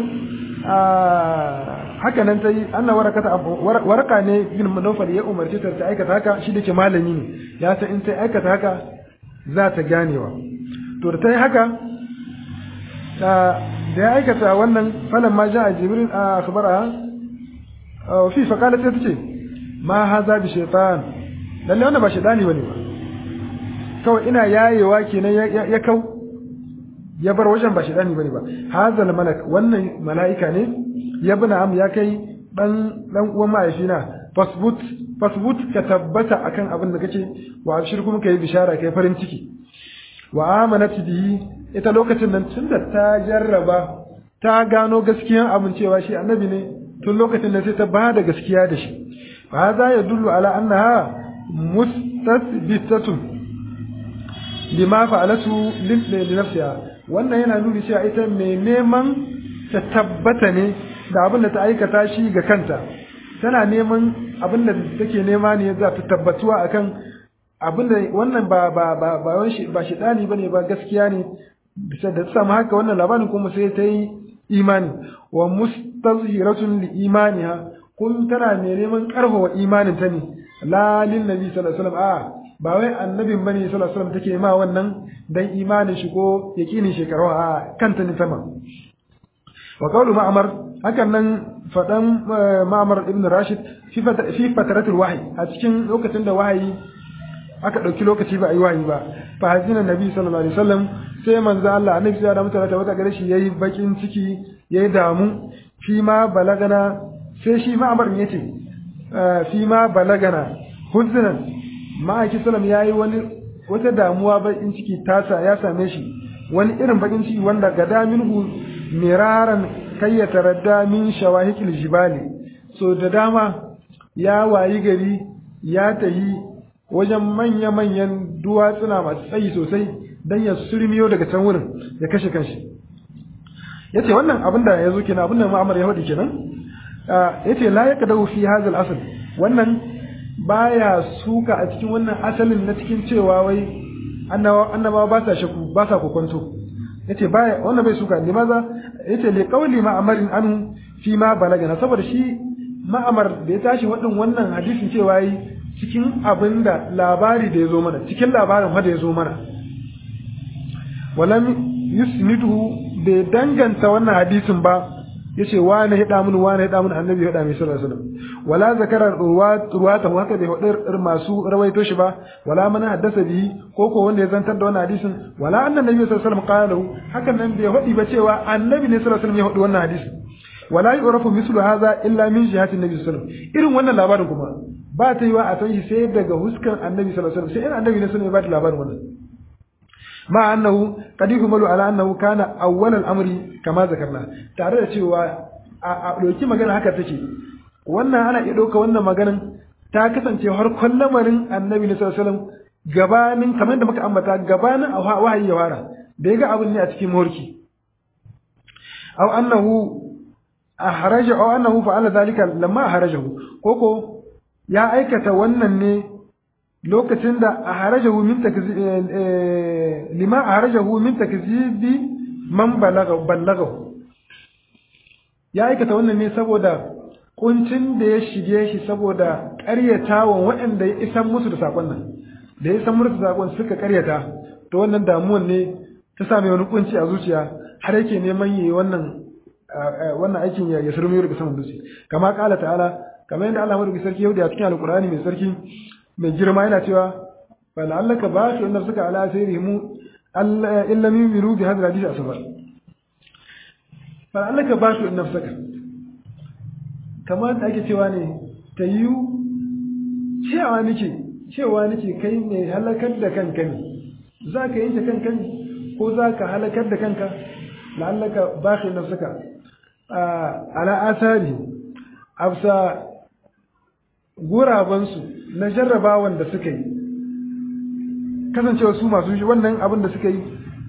haka nan ta yi anna warakata waraka ne bin manofar ya umarci ta aikata haka shi da ke malami ne ya san in ta aikata haka za ta ganewa to da ta yi haka da ya aikata wannan falan ma ja a jibril a akhbara fi faqalat ta ce ma haza bi shaytan lalle wannan ba shaytani bane ba kawai ina yayewa kenan ya kau ya bar wajen ba shedani bane ba hazal malak wannan mala'ika ne ya bina am ya kai dan dan uwan mahaifina fasbut fasbut ka tabbata akan abin da kake wa abshir kuma kai bishara kai farin ciki wa amanat bihi ita lokacin nan tunda ta jarraba ta gano gaskiyan abin cewa shi annabi ne tun lokacin da sai ta ba da gaskiya da shi fa za ya dullu ala annaha mustasbitatun lima fa'alatu li nafsiha wannan yana nuni cewa ita mai neman ta tabbata ne da abin da ta aikata shi ga kanta tana neman abin da take nema ne za ta tabbatuwa akan abin da wannan ba ba ba ba wani ba shedani bane ba gaskiya ne bisa da samu haka wannan labarin kuma sai ta yi imani wa mustazhiratun li imaniha kun tana mai neman karfafa imanin ta ne la lin nabi sallallahu alaihi wasallam a ba wai annabin bane sallallahu alaihi wasallam take ma wannan dan imanin shi ko yakinin shekaru a kanta ne sama wa qawlu ma'mar hakan nan fadan ma'mar ibn rashid fi fi fataratul wahyi a cikin lokacin da wahayi aka dauki lokaci ba a yi wahayi ba fa hazina nabi sallallahu alaihi wasallam sai manzo Allah annabi sai da mutane ta wata gare shi yayi bakin ciki yayi damu fi ma balagana sai shi ma'mar ne yace fi ma balagana huznan ma'aiki sallam yayi wani wata damuwa bakin ciki tasa ya same shi wani irin bakin ciki wanda gada minhu miraran kai ya taradda min shawahikil jibali so da dama ya wayi gari ya tahi wajen manya-manyan duwatsuna masu tsayi sosai don ya surmiyo daga can wurin ya kashe kanshi ya ce wannan abin da ya zo kenan abin da ma'amar ya faɗi kenan ya ce la ya kadau fi hazal asal wannan baya suka a cikin wannan asalin na cikin cewa wai annabawa ba sa shaku ba sa kokonto yace baya wannan bai suka ne maza yace li qawli ma'amarin anu fi ma balagana saboda shi ma'amar da ya tashi wadin wannan hadisin cewa yi cikin abinda labari da ya zo mana cikin labarin ma da ya zo mana walam yusniduhu bai danganta wannan hadisin ba yace wani hada mun wani hada mun annabi hada mai sallallahu alaihi wasallam wala zakara ruwata haka bai hudar masu rawaito shi ba wala man haddasa bihi ko ko wanda ya zantar da wannan hadisin wala annan nabi sallallahu alaihi wasallam qala hakan nan bai hudi ba cewa annabi ne sallallahu alaihi wasallam ya hudi wannan hadisin wala yu'rafu mislu hadha illa min jihati nabi sallallahu alaihi wasallam irin wannan labarin kuma ba ta yiwa a san shi sai daga huskan annabi sallallahu alaihi wasallam sai in annabi ne sallallahu alaihi wasallam ya ba da labarin wannan مع أنه قد يحمل على أنه كان أول الأمر كما ذكرنا tare da cewa a ɗauki magana haka take wannan ana iya ɗauka wannan maganan ta kasance har lamarin annabi sallallahu alaihi wasallam gabanin kamar da muka ambata gabanin a wahayi ya fara da ya ga abin ne a cikin morki aw annahu ahraja aw annahu fa'ala dhalika lamma ahrajahu koko ya aikata wannan ne lokacin da a harajahu min lima a harajahu min takzibi man ballagahu ya aikata wannan ne saboda kuncin da ya shige shi saboda ƙaryatawan waɗanda ya isan musu da saƙon nan da ya isan musu da saƙon suka ƙaryata to wannan damuwan ne ta same wani kunci a zuciya har yake neman yi wannan wannan aikin ya surmi daga saman dutse kama kala ta'ala kamar yadda Allah madauki sarki yau da cikin alqur'ani mai sarki mai girma yana cewa fala'allaka ba su inda suka ala sai mu illa min miru bi hadal hadisi asabar fala'allaka ba su inda suka kamar da ake cewa ne ta yi cewa nake cewa nake kai mai halakar da kanka ne za ka yanke kanka ne ko za ka halakar da kanka la'allaka ba su inda suka ala asari afsa gurabansu na jarrabawan da suka yi kasancewa su masu shi wannan abin da suka yi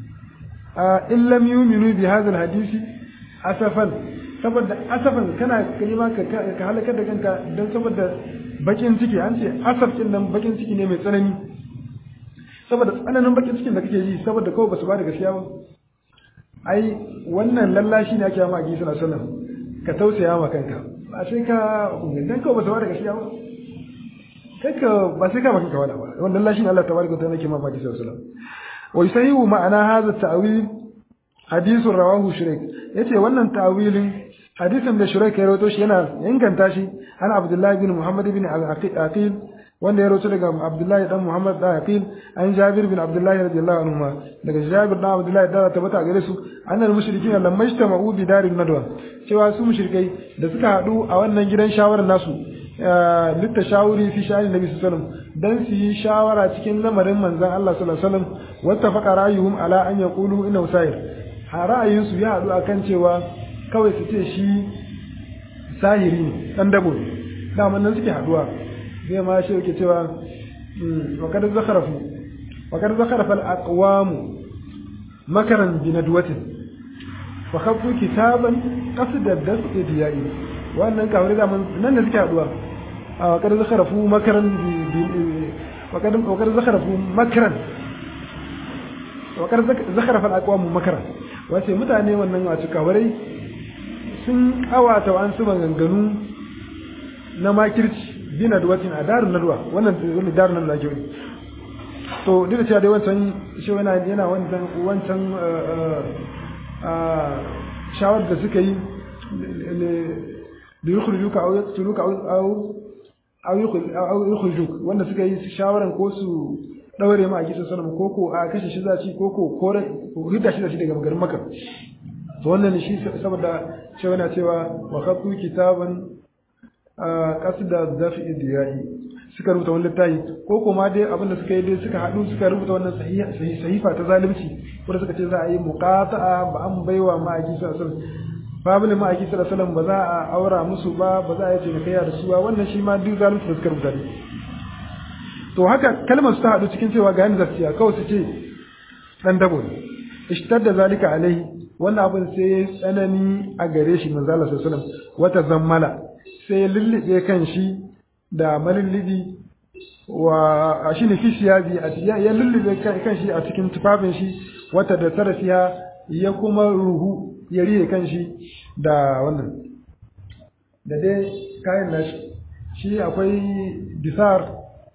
a illam yuminu bi hadha hadisi asafan saboda asafan kana kalima ka ka halakar da kanka don saboda bakin ciki an ce asaf din nan bakin ciki ne mai tsanani saboda tsananin bakin cikin da kake yi saboda kawai basu ba da gaskiya ba ai wannan lallashi ne ake ma a gisa sallam ka tausaya ma kanka ba sai ka dan kawai basu ba da gaskiya ba kanka ba sai ka baka kawala ba wannan lallashi ne Allah tabaraka wa ta'ala yake ma baki sallallahu alaihi wasallam wa yusahihu ma'ana hadha ta'wil hadithun rawahu shuraik yace wannan ta'wilin hadisin da shuraik ya rawaito shi yana inganta shi ana abdullahi bin muhammad bin al-aqil wanda ya rawaito daga Abdullahi dan Muhammad da Aqil an Jabir bin Abdullahi radiyallahu anhu daga Jabir dan Abdullahi da tabbata gare su annal mushrikin lamma ijtama'u bi darin nadwa cewa su mushrikai da suka hadu a wannan gidan shawarar nasu litta shawuri fi sha'ani nabi sallallahu alaihi wasallam dan su yi shawara cikin lamarin manzon Allah sallallahu alaihi wasallam wattafaqa ra'ayuhum ala an yaqulu inna usair ra'ayin su ya hadu akan cewa kawai su ce shi sahiri ne dan dabo ne daman nan suke haduwa zai ma shi yake cewa wa kad zakharafu wa kad zakharafa al-aqwam makaran bi nadwatin fa khafu kitaban qasda dafi diyai wannan kawai da nan ne suke haduwa wa kad zakharafu makaran bi wa kad wa kad zakharafu makaran wa kad zakharafa al-aqwam makaran wace mutane wannan wace kawarai sun kawata wa an su maganganu na makirci bi nadwatin a darin nadwa wannan wani darin nadwa ke wani to duk da cewa dai wancan shi yana yana wancan wancan shawar da suka yi da yukhrijuka aw yaqtuluka aw aw aw yukhrijuk wanda suka yi shawaran ko su daure ma a gidan sanan ko ko a kashe shi zaci ko ko kore ko hidda shi zaci daga garin Makka to wannan shi saboda cewa yana cewa wa khatu kitaban kasda dafi diyai suka rubuta wannan littafi ko kuma dai abinda suka yi dai suka haɗu suka rubuta wannan sahifa ta zalunci wanda suka ce za a yi muqata'a ba an baiwa ma'aiki sallallahu alaihi wasallam babul ma'aiki sallallahu alaihi wasallam ba za a aura musu ba ba za a yi cinikayya da su ba wannan shi ma duk zalunci da suka rubuta ne to haka kalmar su ta haɗu cikin cewa ga yanda zakiya kawai su ce dan dabo ne ishtadda zalika alaihi wannan abin sai ya tsanani a gare shi manzo Allah sallallahu alaihi wasallam wata zammala sai ya lullube kan shi da malullubi wa shi ne fi siyabi ya lullube kan shi a cikin tufafin shi wata da tarafiya ya kuma ruhu ya riye kan shi da wannan da dai kayan nashi shi akwai bisar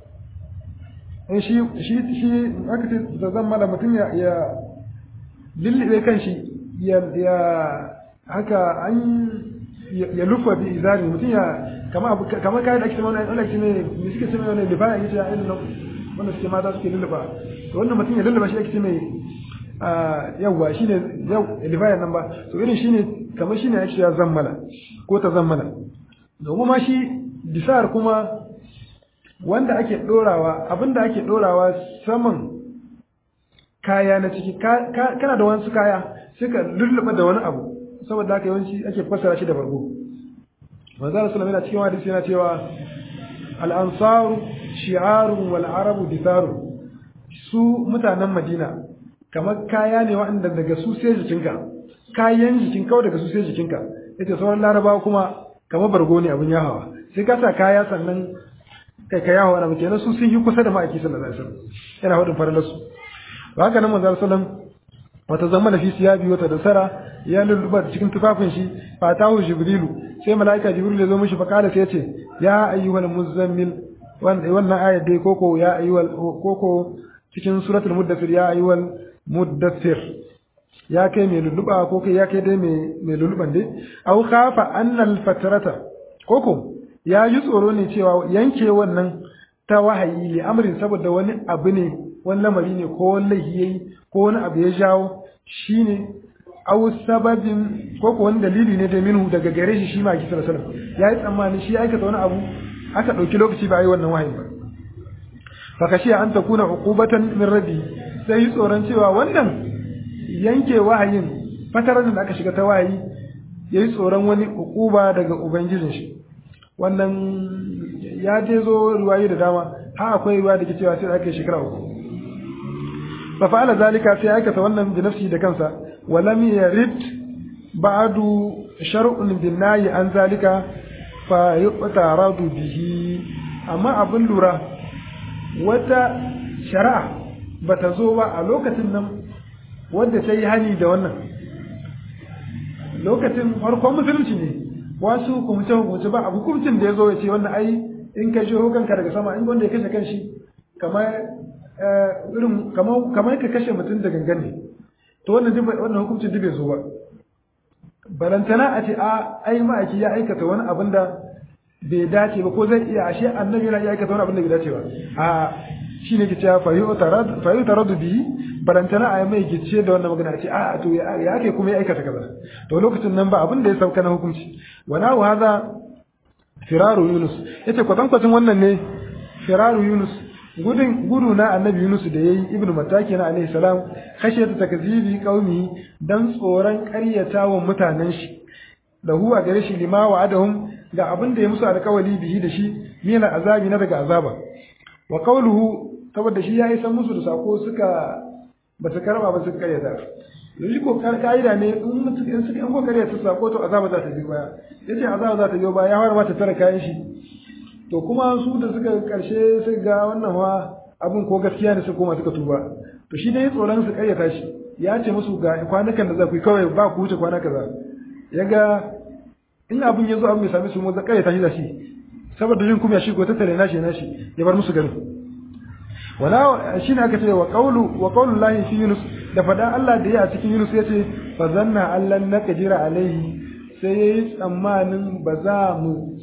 in shi shi shi aka ce da zan mala mutum ya ya lullube kan shi ya ya haka an ya lufa bi izari mutum ya kama kama kayan da ake cewa wani ake ne me suke cewa wani lifa ya ce irin nan wanda suke mata suke lulluba to wannan mutum ya lulluba shi ake ce mai yawwa shine yau lifa nan ba to irin shine kamar shine ake cewa zammala ko ta zammala domin ma shi disar kuma wanda ake dorawa abinda ake dorawa saman kaya na ciki kana da wasu kaya sai ka lulluba da wani abu saboda haka yawanci ake fassara shi da bargo manzo Allah sallallahu alaihi cikin hadisi yana cewa al-ansaru shi'arun wal arabu ditharu su mutanen Madina kamar kaya ne waɗanda daga su sai jikinka kayan jikin kawai daga su sai jikinka yace sauran larabawa kuma kamar bargo ne abun yahawa sai ka sa kaya sannan kai ka yahawa na kenan su sun yi kusa da ma'aiki sallallahu alaihi wasallam yana hudin faralar su ba haka nan manzo sallallahu wata zama fi siyabi wata dasara ya lulluba cikin tufafin shi fatahu jibrilu sai malaika jibril ya zo mishi fa kada sai ya ce ya ayyuhal muzammil wannan ayat dai koko ya ayyuhal koko cikin suratul muddathir ya ayyuhal muddathir ya kai mai lulluba ko kai ya kai dai mai mai lulluban dai aw khafa annal fatrata koko ya yi tsoro ne cewa yanke wannan ta wahayi li amrin saboda wani abu ne wani lamari ne ko wani laifi yayi ko wani abu ya jawo shine aw sababin ko ko wani dalili ne da minhu daga gare shi shi ma ki sallallahu alaihi wasallam yayi tsammani shi aikata wani abu aka dauki lokaci ba yi wannan wahayi ba fa kashi an takuna uqubatan min rabbi sai tsoron cewa wannan yanke wahayin fatarar da aka shiga ta wahayi yayi tsoron wani uquba daga ubangijin shi wannan ya je zo riwayoyi da dama ha akwai riwaya da ke cewa sai aka shekara uku fa fa'ala zalika sai aikata wannan bi nafsi da kansa wa lam yarid ba'du shar'un bin nayi an zalika fa yuqtaradu bihi amma abin lura wata shari'a bata zo ba a lokacin nan wanda ta yi hani da wannan lokacin farkon musulunci ne wasu hukumce hukumce ba a hukuncin da ya zo ya ce wannan ai in ka shi kanka daga sama in wanda ya kashe kanshi kamar irin kamar ka kashe mutum da gangan ne to wannan wannan hukuncin duk bai zo ba balantana a ce a ai ma'aiki ya aikata wani abin da bai dace ba ko zai iya ashe annabi yana iya aikata wani abin da bai dace ba a shi ne ke cewa fayu taradu bi barantana a mai gice da wannan magana ce a to ya ake kuma ya aikata kaza to lokacin nan ba abin da ya sauka na hukunci wana wa haza firaru yunus yace kwatan kwatan wannan ne firaru yunus gudun gudu na annabi yunus da yayi ibnu mataki na alaihi salam kashe ta takzibi qaumi dan tsoron ƙaryata wa mutanen shi da huwa gare shi lima wa adahum ga abin da ya musu alƙawali bihi da shi mina azabi na daga azaba wa qawluhu saboda shi ya yi san musu da sako suka ba su karba ba su karyata yanzu ko ka'ida ne in suka in suka in ko karyata sako to azaba za ta biyo baya yace azaba za ta biyo baya ya fara ma ta tara kayan shi to kuma su da suka karshe sai ga wannan wa abin ko gaskiya ne su koma suka tuba to shi dai tsoron su karyata shi ya ce musu ga kwanukan da za ku yi kawai ba ku wuce kwana kaza ya ga in abin ya zo abin ya sami su mu za karyata shi da shi saboda jin kuma shi ko tattare nashi nashi ya bar musu garin wala shine aka ce wa qawlu wa qawlu llahi fi yunus da fada Allah da ya a cikin yunus yace fa zanna allan naqdira alaihi sai yayi tsammanin ba za mu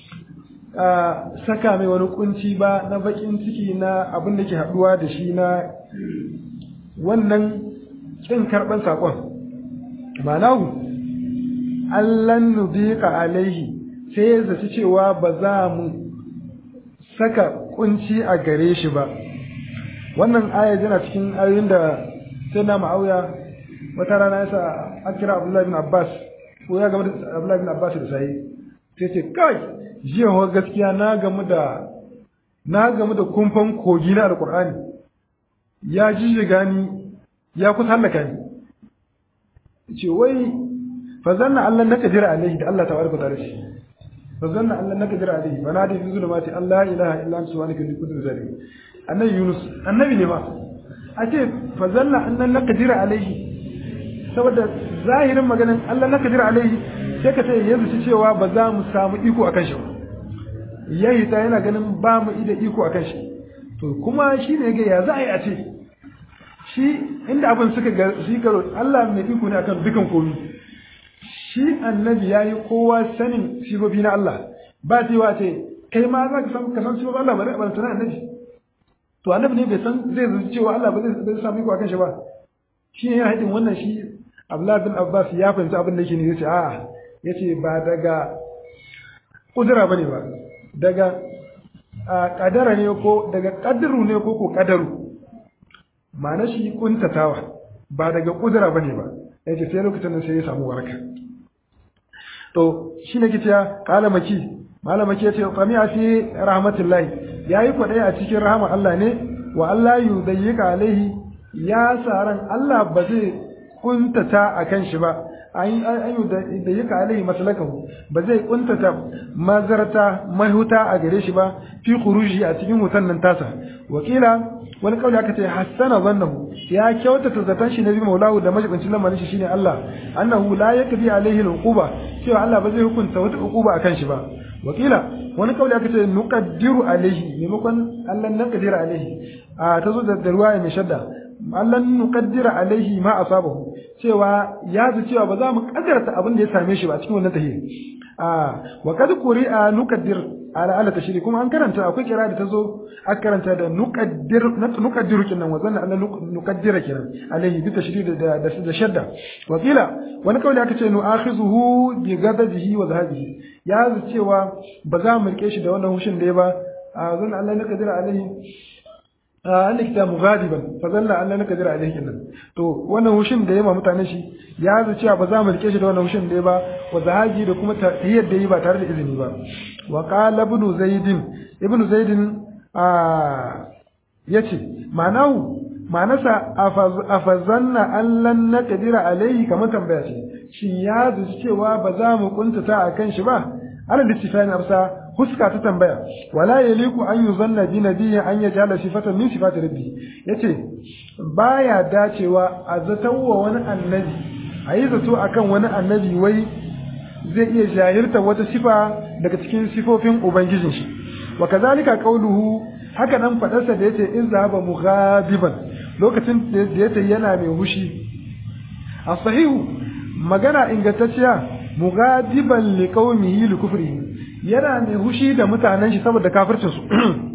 saka mai wani kunci ba na bakin ciki na abin da ke haduwa da shi na wannan kin karban sakon ma'anahu allan nudiqa alaihi sai ya zaci cewa ba za mu saka kunci a gare shi ba wannan aya yana cikin ayoyin da sai na ma'auya wata rana yasa an kira abdullahi bin abbas ko ya gama da abdullahi bin abbas da sai sai ce kai jiya wa gaskiya na gamu da na gamu da kumfan kogi na alqur'ani ya jijjiga ni ya kusa halaka ni ce wai fa zanna Allah na kadira alaihi da Allah tabaraka ta'ala shi fa zanna Allah na kadira alaihi fa nadi fi zulumati Allah ilaha illa anta subhanaka inni kuntu minaz zalimin annabi Yunus annabi ne ma a ce fa zanna Allah na kadira alaihi saboda zahirin maganin Allah na kadira alaihi sai ka ce yanzu ci cewa ba za mu samu iko akan shi ba yayi ta yana ganin ba mu ida iko akan shi to kuma shi ne ga ya za a yi a ce shi inda abin suka ga shi garo Allah mai iko ne akan dukan komai shi annabi yayi kowa sanin sifofi na Allah ba cewa ce kai ma za ka san ka san sifofin Allah ba ba tana annabi to annabi ne bai san zai zuci cewa Allah ba zai samu iko akan shi ba shi ne hadin wannan shi Abdullah bin Abbas ya fahimci abin da yake ne yace a'a yace ba daga kudura bane ba daga kadara ne ko daga kadiru ne ko ko kadaru ma'ana shi kuntatawa ba daga kudura bane ba yace sai lokacin da sai ya samu waraka to shi ne kiciya kala maki malamaki yace qami'a fi rahmatullahi yayi kwadai a cikin rahmar Allah ne wa Allah yudayyika alaihi ya saran Allah ba zai kuntata akan shi ba an yi da yaka alaihi masalakahu ba zai kuntata mazarta mahuta a gare shi ba fi khuruji a cikin hutan nan tasa wakila wani kauli aka ce hassana zannahu ya kyautata zaton shi nabi maulahu da majibincin lamarin shi shine Allah annahu la yakbi alaihi al'uquba cewa Allah ba zai hukunta wata uquba akan shi ba wakila wani kauli aka ce nuqaddiru alaihi maimakon Allah nan kadira alaihi a tazo da ruwaya mai shadda Allah nuqaddira alaihi ma asabahu cewa ya ji cewa ba za mu kaddarta abin da ya same shi ba cikin wannan tahiyya a wa kad quri'a nuqaddir ala ala tashri kuma an karanta akwai kira da tazo aka karanta da nuqaddir nuqaddiru kinan wa zanna Allah nuqaddira kinan alaihi bi tashri da da da shadda wa qila wani kawai aka ce nu'akhizuhu bi ghadabihi wa zahabihi ya ji cewa ba za mu rike shi da wannan hushin da ya ba a zanna Allah nuqaddira alaihi an likita mughadiban fa zalla Allah naka jira alaihi nan to wannan hushin da yayi mutane shi ya zaci cewa ba za mu rike shi da wannan hushin da yayi ba wa zahaji da kuma tahiyyar da yayi ba tare da izini ba wa qala ibn zaidin ibn zaidin a yace ma'anahu ma'anasa afazanna Allah naka jira alaihi kamar tambaya ce shin ya zaci cewa ba za mu kuntata akan shi ba ana listifani amsa huska ta tambaya wala yaliku an yuzanna bi nabiyyi an yajala sifatan min sifati rabbi yace baya dacewa a zatawa wani annabi ayi zato akan wani annabi wai zai iya jahirta wata sifa daga cikin sifofin ubangijin shi wa kazalika qauluhu haka nan fadarsa da yace in zahaba mughadiban lokacin da yace yana mai hushi as-sahihu magana ingantacciya mughadiban liqaumihi likufrihi yana mai hushi da mutanen shi saboda kafircin su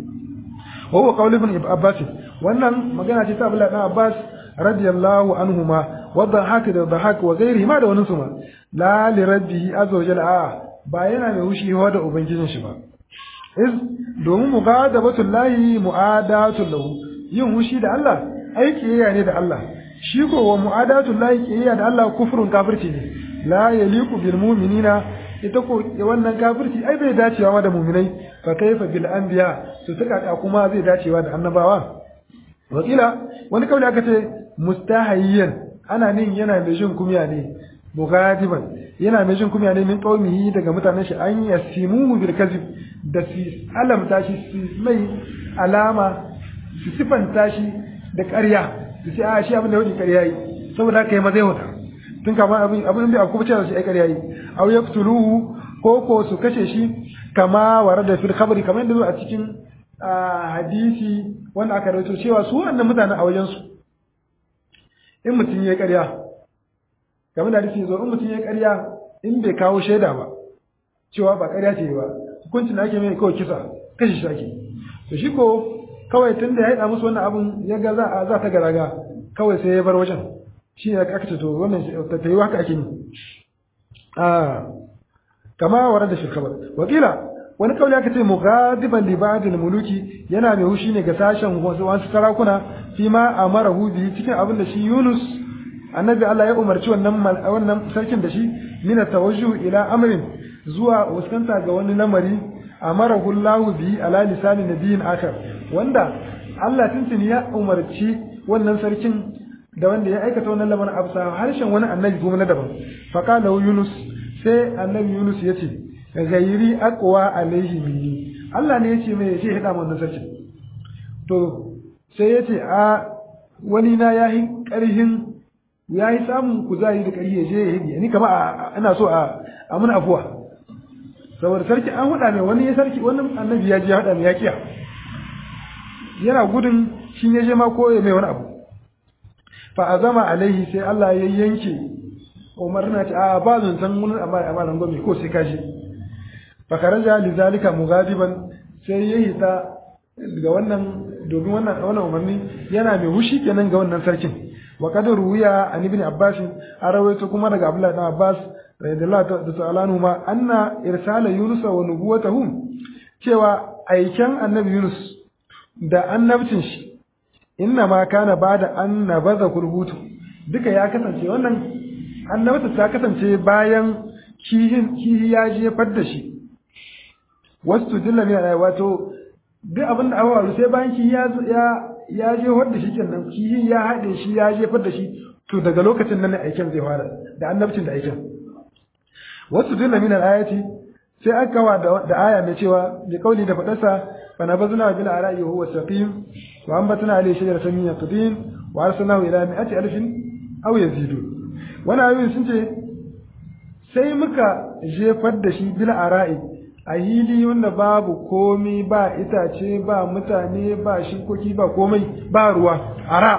wa huwa qawlu ibn abbas wannan magana ce ta Abdullah ibn Abbas radiyallahu anhuma wa dhahaka da dhahaka wa ghairihi ma da wani suma la li rabbihi azza wa jalla ba yana mai hushi wa da ubangijin shi ba iz domin mughadabatul lahi mu'adatul lahu yin hushi da Allah aiki ne da Allah shi ko wa mu'adatul lahi kiyaya da Allah kufrun kafirci ne la yaliqu bil mu'minina ita ko wannan kafirci ai bai dacewa da mu'minai fa kaifa bil anbiya to tuka kuma zai dacewa da annabawa wakila wani kauli aka ce mustahayyan ana nin yana mai jin kumya ne mughadiban yana mai jin kumya ne min qaumihi daga mutanen shi an yasimuhu bil kazib da su alamta shi su mai alama su sifanta shi da ƙarya su ce a shi abin da wani ƙarya yi saboda haka yi mazai wata tun kama abin abin da akwai cewa shi ai ƙarya yi aw yaqtuluhu ko ko su kashe shi kama warada fil khabri kamar yadda a cikin hadisi wanda aka rawaito cewa su wannan mutane a wajen su in mutum ya ƙarya kamar da hadisi zo in mutum ya ƙarya in bai kawo shaida ba cewa ba ƙarya ce ba hukuncin da ake mai kawai kisa kashe shi ake to shi ko kawai tun da ya haɗa musu wannan abun ya ga za a za ta garaga kawai sai ya bar wajen shi ne aka ce to wannan ta yi haka ake yi a kama warar da shirkabar wakila wani kawai aka ce mughadiban li ba'dil muluki yana mai hushi ne ga sashen wasu sarakuna fi ma amarahu bi cikin abin da shi Yunus annabi Allah ya umarci wannan wannan sarkin da shi min tawajjuh ila amrin zuwa fuskanta ga wani lamari amarahu Allah bi ala lisani nabiyin akar wanda Allah tuntuni ya umarci wannan sarkin da wanda ya aikata wannan lamarin a bisa harshen wani annabi kuma na daban faqala Yunus sai annabi Yunus ya ce gairi aqwa alaihi minni Allah ne ya ce mai ya ce hada wannan sarkin to sai ya ce a wani na yayi karhin yayi samun kuzari da ƙarfi ya je ya hidi ni kama ina so a amuna afuwa saboda sarki an hada mai wani ya sarki wani annabi ya je ya hada mai ya kiya yana gudun shi ne je ma ko ya mai wani abu fa azama alaihi sai Allah ya yanke Umar na ce a ba zan san mun amma amma nan gobe ko sai kashi fa kharaja li zalika mughadiban sai ya hita ga wannan domin wannan wannan umarni yana mai hushi kenan ga wannan sarkin wa qad ruwiya an ibn abbas an rawaito kuma daga abdullah ibn abbas radiyallahu ta'ala anhu ma anna irsala yunus wa nubuwatahu cewa aiken annabi yunus da annabcin shi inna ma kana bada an nabaza kurbutu duka ya kasance wannan annabta ta kasance bayan kihin kihi ya jefar da shi wasu dilla ne wato duk abin da aka faru sai bayan kihi ya ya ya jefar da shi kenan kihi ya haɗe shi ya jefar da shi to daga lokacin nan ne aikin zai fara da annabcin da aikin wasu dilla min al-ayati sai aka kawa da aya mai cewa bi kauli da fadarsa fa nabazna bil ara'i huwa saqim wa ambatna alayhi shajaratan min yaqdin wa arsalnahu ila mi'ati alfin aw yazidu wani ayoyin sun ce sai muka jefar da shi bil ara'i a hili wanda babu komi ba itace ba mutane ba shinkoki ba komai ba ruwa ara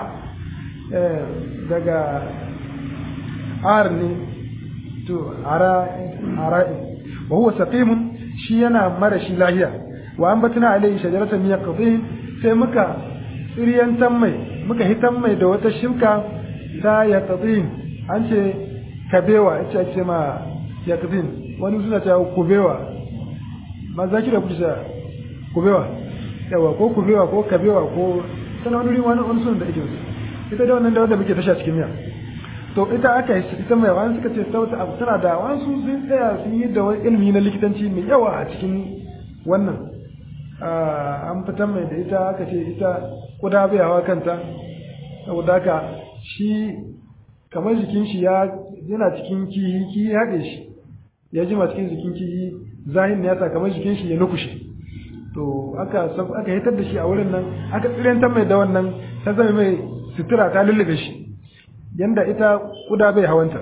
daga ar ne to ara ara'i wa huwa saqimun shi yana mara shi lahiya wa ambatna alayhi shajaratan min yaqdin sai muka tsiriyantan mai muka hitan mai da wata shimka ta yaqdin an ce kabewa ita ce ma yaqdin wani suna ta kubewa ma za ki da kusa kubewa yawa ko kubewa ko kabewa ko tana wani wani wani sunan da ake ita da wannan da wanda muke tasha cikin miya to ita aka yi ita mai wani suka ce sauta abu tana da wasu sun tsaya sun yi da wani ilimi na likitanci mai yawa a cikin wannan an fitar mai da ita aka ce ita kuda bai hawa kanta saboda haka shi kamar jikin shi ya yana cikin kihi kihi haɗe shi ya jima cikin jikin kihi zahin ya sa kamar jikin shi ya nukushe to aka aka hitar da shi a wurin nan aka tsirantar mai da wannan ta zama mai sutura ta lullube shi yanda ita kuda bai hawanta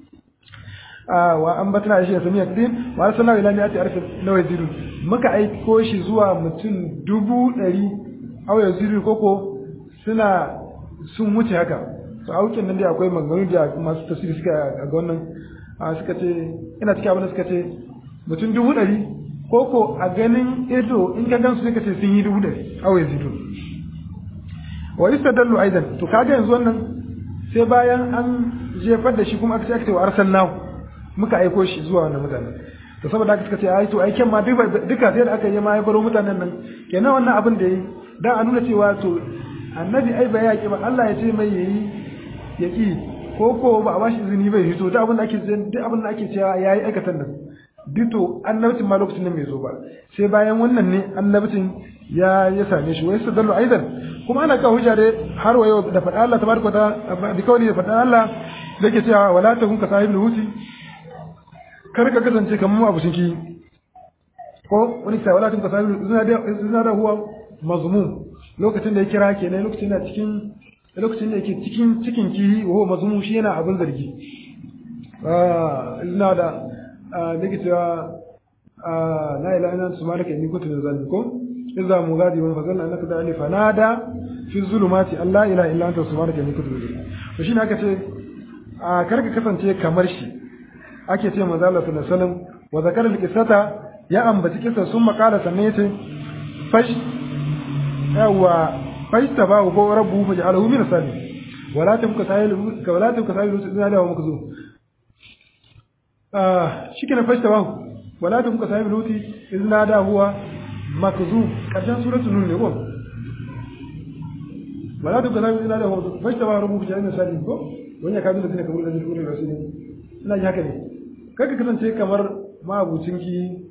wa an batana shi ya sami yakdin wa arsalna ila mi'ati arfin law yazidu muka aiko shi zuwa mutum dubu ɗari aw yazidu koko suna sun wuce haka to aukin nan dai akwai maganganu da masu tafsiri suka ga wannan suka ce ina cikin abin da suka ce mutum dubu ɗari ko ko a ganin ido in ka gansu sai ka ce sun yi dubu ɗari awai zidu wa istadallu aidan to kaga yanzu wannan sai bayan an jefar da shi kuma aka ce aka ce wa arsalnahu muka aiko shi zuwa wannan mutanen to saboda haka suka ce ai to aiken ma duka sai da aka yi ma ya baro mutanen nan kenan wannan abin da yi dan a nuna cewa to annabi ai bai yaki ba Allah ya ce mai yayi yaki ko ko ba a bashi izini bai fito duk abin da ake duk abin da ake cewa yayi aikatan nan dito annabcin ma lokacin nan bai zo ba sai bayan wannan ne annabcin ya ya same shi wai sadallu aidan kuma ana kawo hujja dai har wayo da faɗa Allah tabaraka ta bi kawai da faɗa Allah yake cewa wala takun ka sahibul huti kar ka kasance kamar abu shinki ko wani sai wala takun ka sahibul zina da zina da huwa mazmum lokacin da ya kira kenan lokacin da cikin lokacin da yake cikin cikin kihi wa huwa mazmum shi yana abin zargi ah ina da nake cewa la ilaha illa anta subhanaka inni kuntu minaz zalimin ko idza mugadi wa fazalna annaka da alif nada fi zulumati alla ilaha illa anta subhanaka inni kuntu minaz zalimin to shine aka ce a karka kasance kamar shi ake ce manzo Allah sallallahu alaihi wasallam wa zakara al-qissata ya ambaci kisa sun makala sannan yace fash yawa fash tabahu ko rabbu fa ja'alahu min salih wala tabka sahilu wala tabka sahilu ina da muka zo shi ke na fashta ba wala ta muka sami luti izina da huwa makzu ƙarshen suratul nun ne ko wala ta muka sami izina da huwa fashta ba rubu fi jami'in sali ko wani ya kaji da zina kamar da zai kuri rasu ne ina ji haka ne kaka kasance kamar ma'abucin ki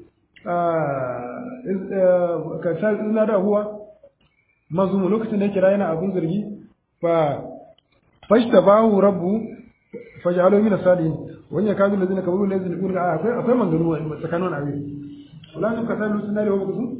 ƙarshen izina da huwa mazumu lokacin da ya kira yana abin zargi fa fashta ba rabbu faj'alu min as-salihin wani ya kawo lazina kabaru ne zai kurga akwai akwai mangaru a tsakanin abin wala sun kasa lusun dare wa kusu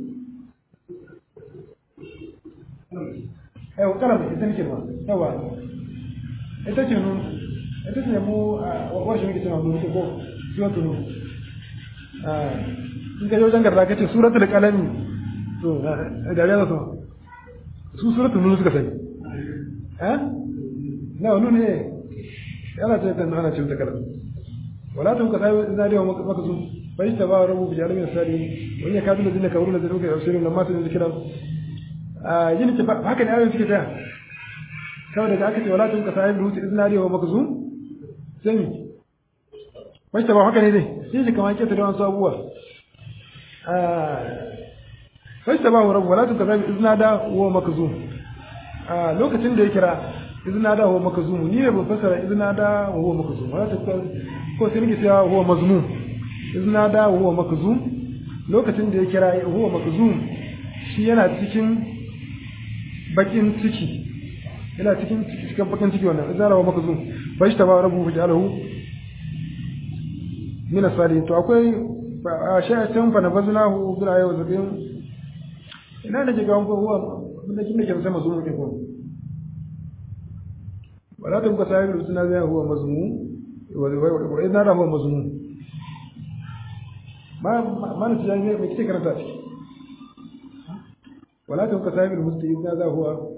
eh wakala da ita nake ba yawa ita ce nun ita ce mu wa shi muke cewa nun ko suratul nun ah in ka wajen garda kace suratul qalami to da ya so su suratul nun suka sani eh na nun ne yana ce ta ana ce ta kalama ولا تبقى صاحب النار يوم مكزوم فاجتبى ربه بجعل من الصالحين وان يكاد الذين كفروا الذين يرسلون لما سمعوا ذكرا yin ta haka ne ayoyin suke tsaya kawai daga aka ce wala tun ka sahib ruti iznari wa makzum sai wai ta ba haka ne dai sai shi kamar keta da wasu abubuwa wai ta ba rabu wala tun ka sahib iznada wa makzum lokacin da ya kira iznada wa makzum ni ne ban fasara iznada wa makzum wala ta ko sai nake cewa huwa mazmum izna da huwa makzum lokacin da ya kira huwa makzum shi yana cikin bakin ciki yana cikin cikin bakin ciki wannan izna da huwa makzum bai ta ba rabu bi jalahu min asali to akwai shayatan fa nabaznahu bil ayi wa zabin ina nake ga ko huwa da kin nake sai mazmum ke ko wala tun ka sai rusuna zai huwa mazmum وإذ هذا هو مضمون ما ما نسي يعني ما كتير كانت ولا تبقى صاحب المستعيد هذا هو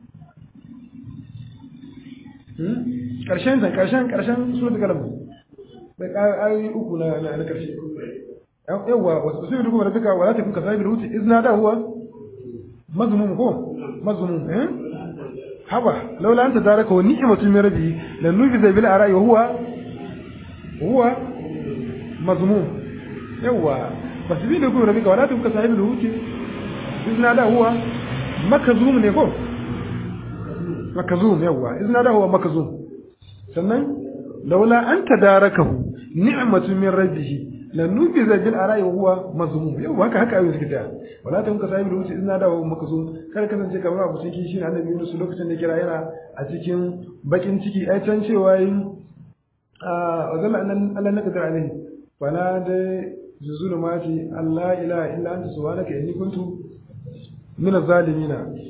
karshen san karshen karshen suratul kalam da ayoyi uku na na karshe yawa wasu su duka rabbika wala takun kasabil huti izna da huwa mazmum ko mazmum eh haba laula anta daraka wa ni'matu min rabbi lan nufiza bil ara'i wa huwa huwa mazmum yawa fasbi da kuma rabbika wala tuka sahibul huti izna da huwa makazum ne ko makazum yawa izna da huwa makazum sannan laula an tadarakahu ni'matu min rabbih lan nufiza bil ara'i wa huwa mazmum yawa haka haka ayoyi suke da wala tuka sahibul huti izna da huwa makazum kar kasance kamar abu cikin shi annabi Yunus lokacin da kira yana a cikin bakin ciki ai can cewa yin وظل أن ألا نقدر عليه فنادى في الظلمات أن لا إله إلا أنت سبحانك إني كنت من الظالمين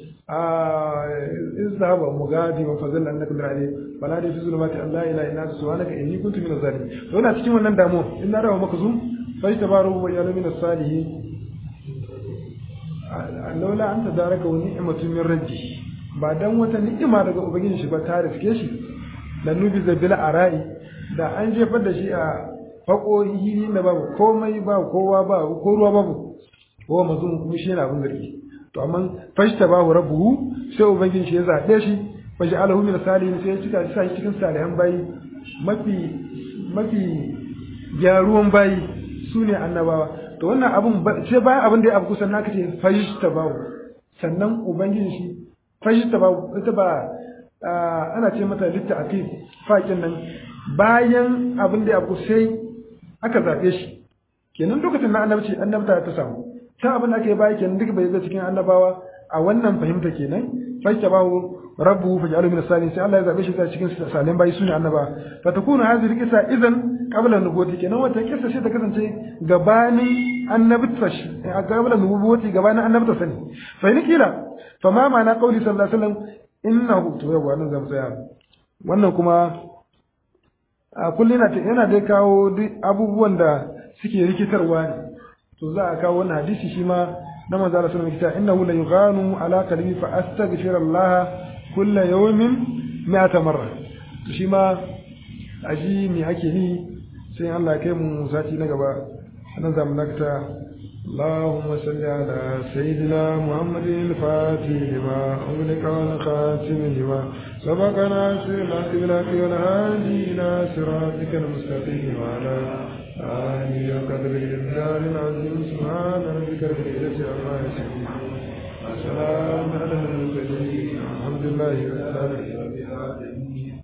إذ ذهب مغادي فظل أن نقدر عليه فنادى في الظلمات أن لا إله إلا أنت سبحانك إني كنت من الظالمين فهنا تكون wannan damu in na rawa makzum sai tabaru wa ya min as-salihin laula anta daraka wa ni'matu min rabbi ba dan wata ni'ima daga ubangiji shi ba ta riske shi lan nubi zabila arai da an jefar da shi a fako hili da babu komai ba kowa ba ko ruwa babu ko mazun kuma shi yana abin zargi to amma fashta bahu rabbuhu sai ubangiji shi ya zabe shi fashi alahu min salihin sai ya cika shi sai cikin salihan bayi mafi mafi gyaruwan bayi sune annabawa to wannan abun sai bayan abin da ya abu kusan naka ce fashta bahu sannan ubangiji shi fashta bahu ita ba ana ce mata litta aqid faƙin nan bayan abin da ya abu sai aka zabe shi kenan lokacin na annabci annabta ta samu ta abin da ake baya kenan duk bai zai cikin annabawa a wannan fahimta kenan fashta bahu rabbu faj'alu min as-salihin sai Allah ya zabe shi ta cikin salin bayi sune annaba fa takunu hadhihi qissa idan qabla nubuwati kenan wata kissa sai ta kasance gabanin annabta shi qabla nubuwati gabanin annabta sani fa in kila fa ma ma'ana qawli sallallahu alaihi wasallam innahu to yawa nan zamu tsaya wannan kuma a kullum yana dai kawo duk abubuwan da suke rikitarwa ne to za a kawo wannan hadisi shi ma na manzo Allah sallallahu alaihi wasallam innahu la yughanu ala qalbi fa astaghfir Allah kull yawmin mi'ata marra to shi ma aji me ake ni sai Allah ya kai mu sati na gaba nan zamu nakta اللهم صل على سيدنا محمد الفاتح لما أغلق والخاتم لما سبق ناصر الأسبلات والهادي إلى صراطك المستقيم وعلى آله وقدر الإبدال العظيم سبحان ربك رب العزة عما يصفون وسلام على المرسلين الحمد لله رب العالمين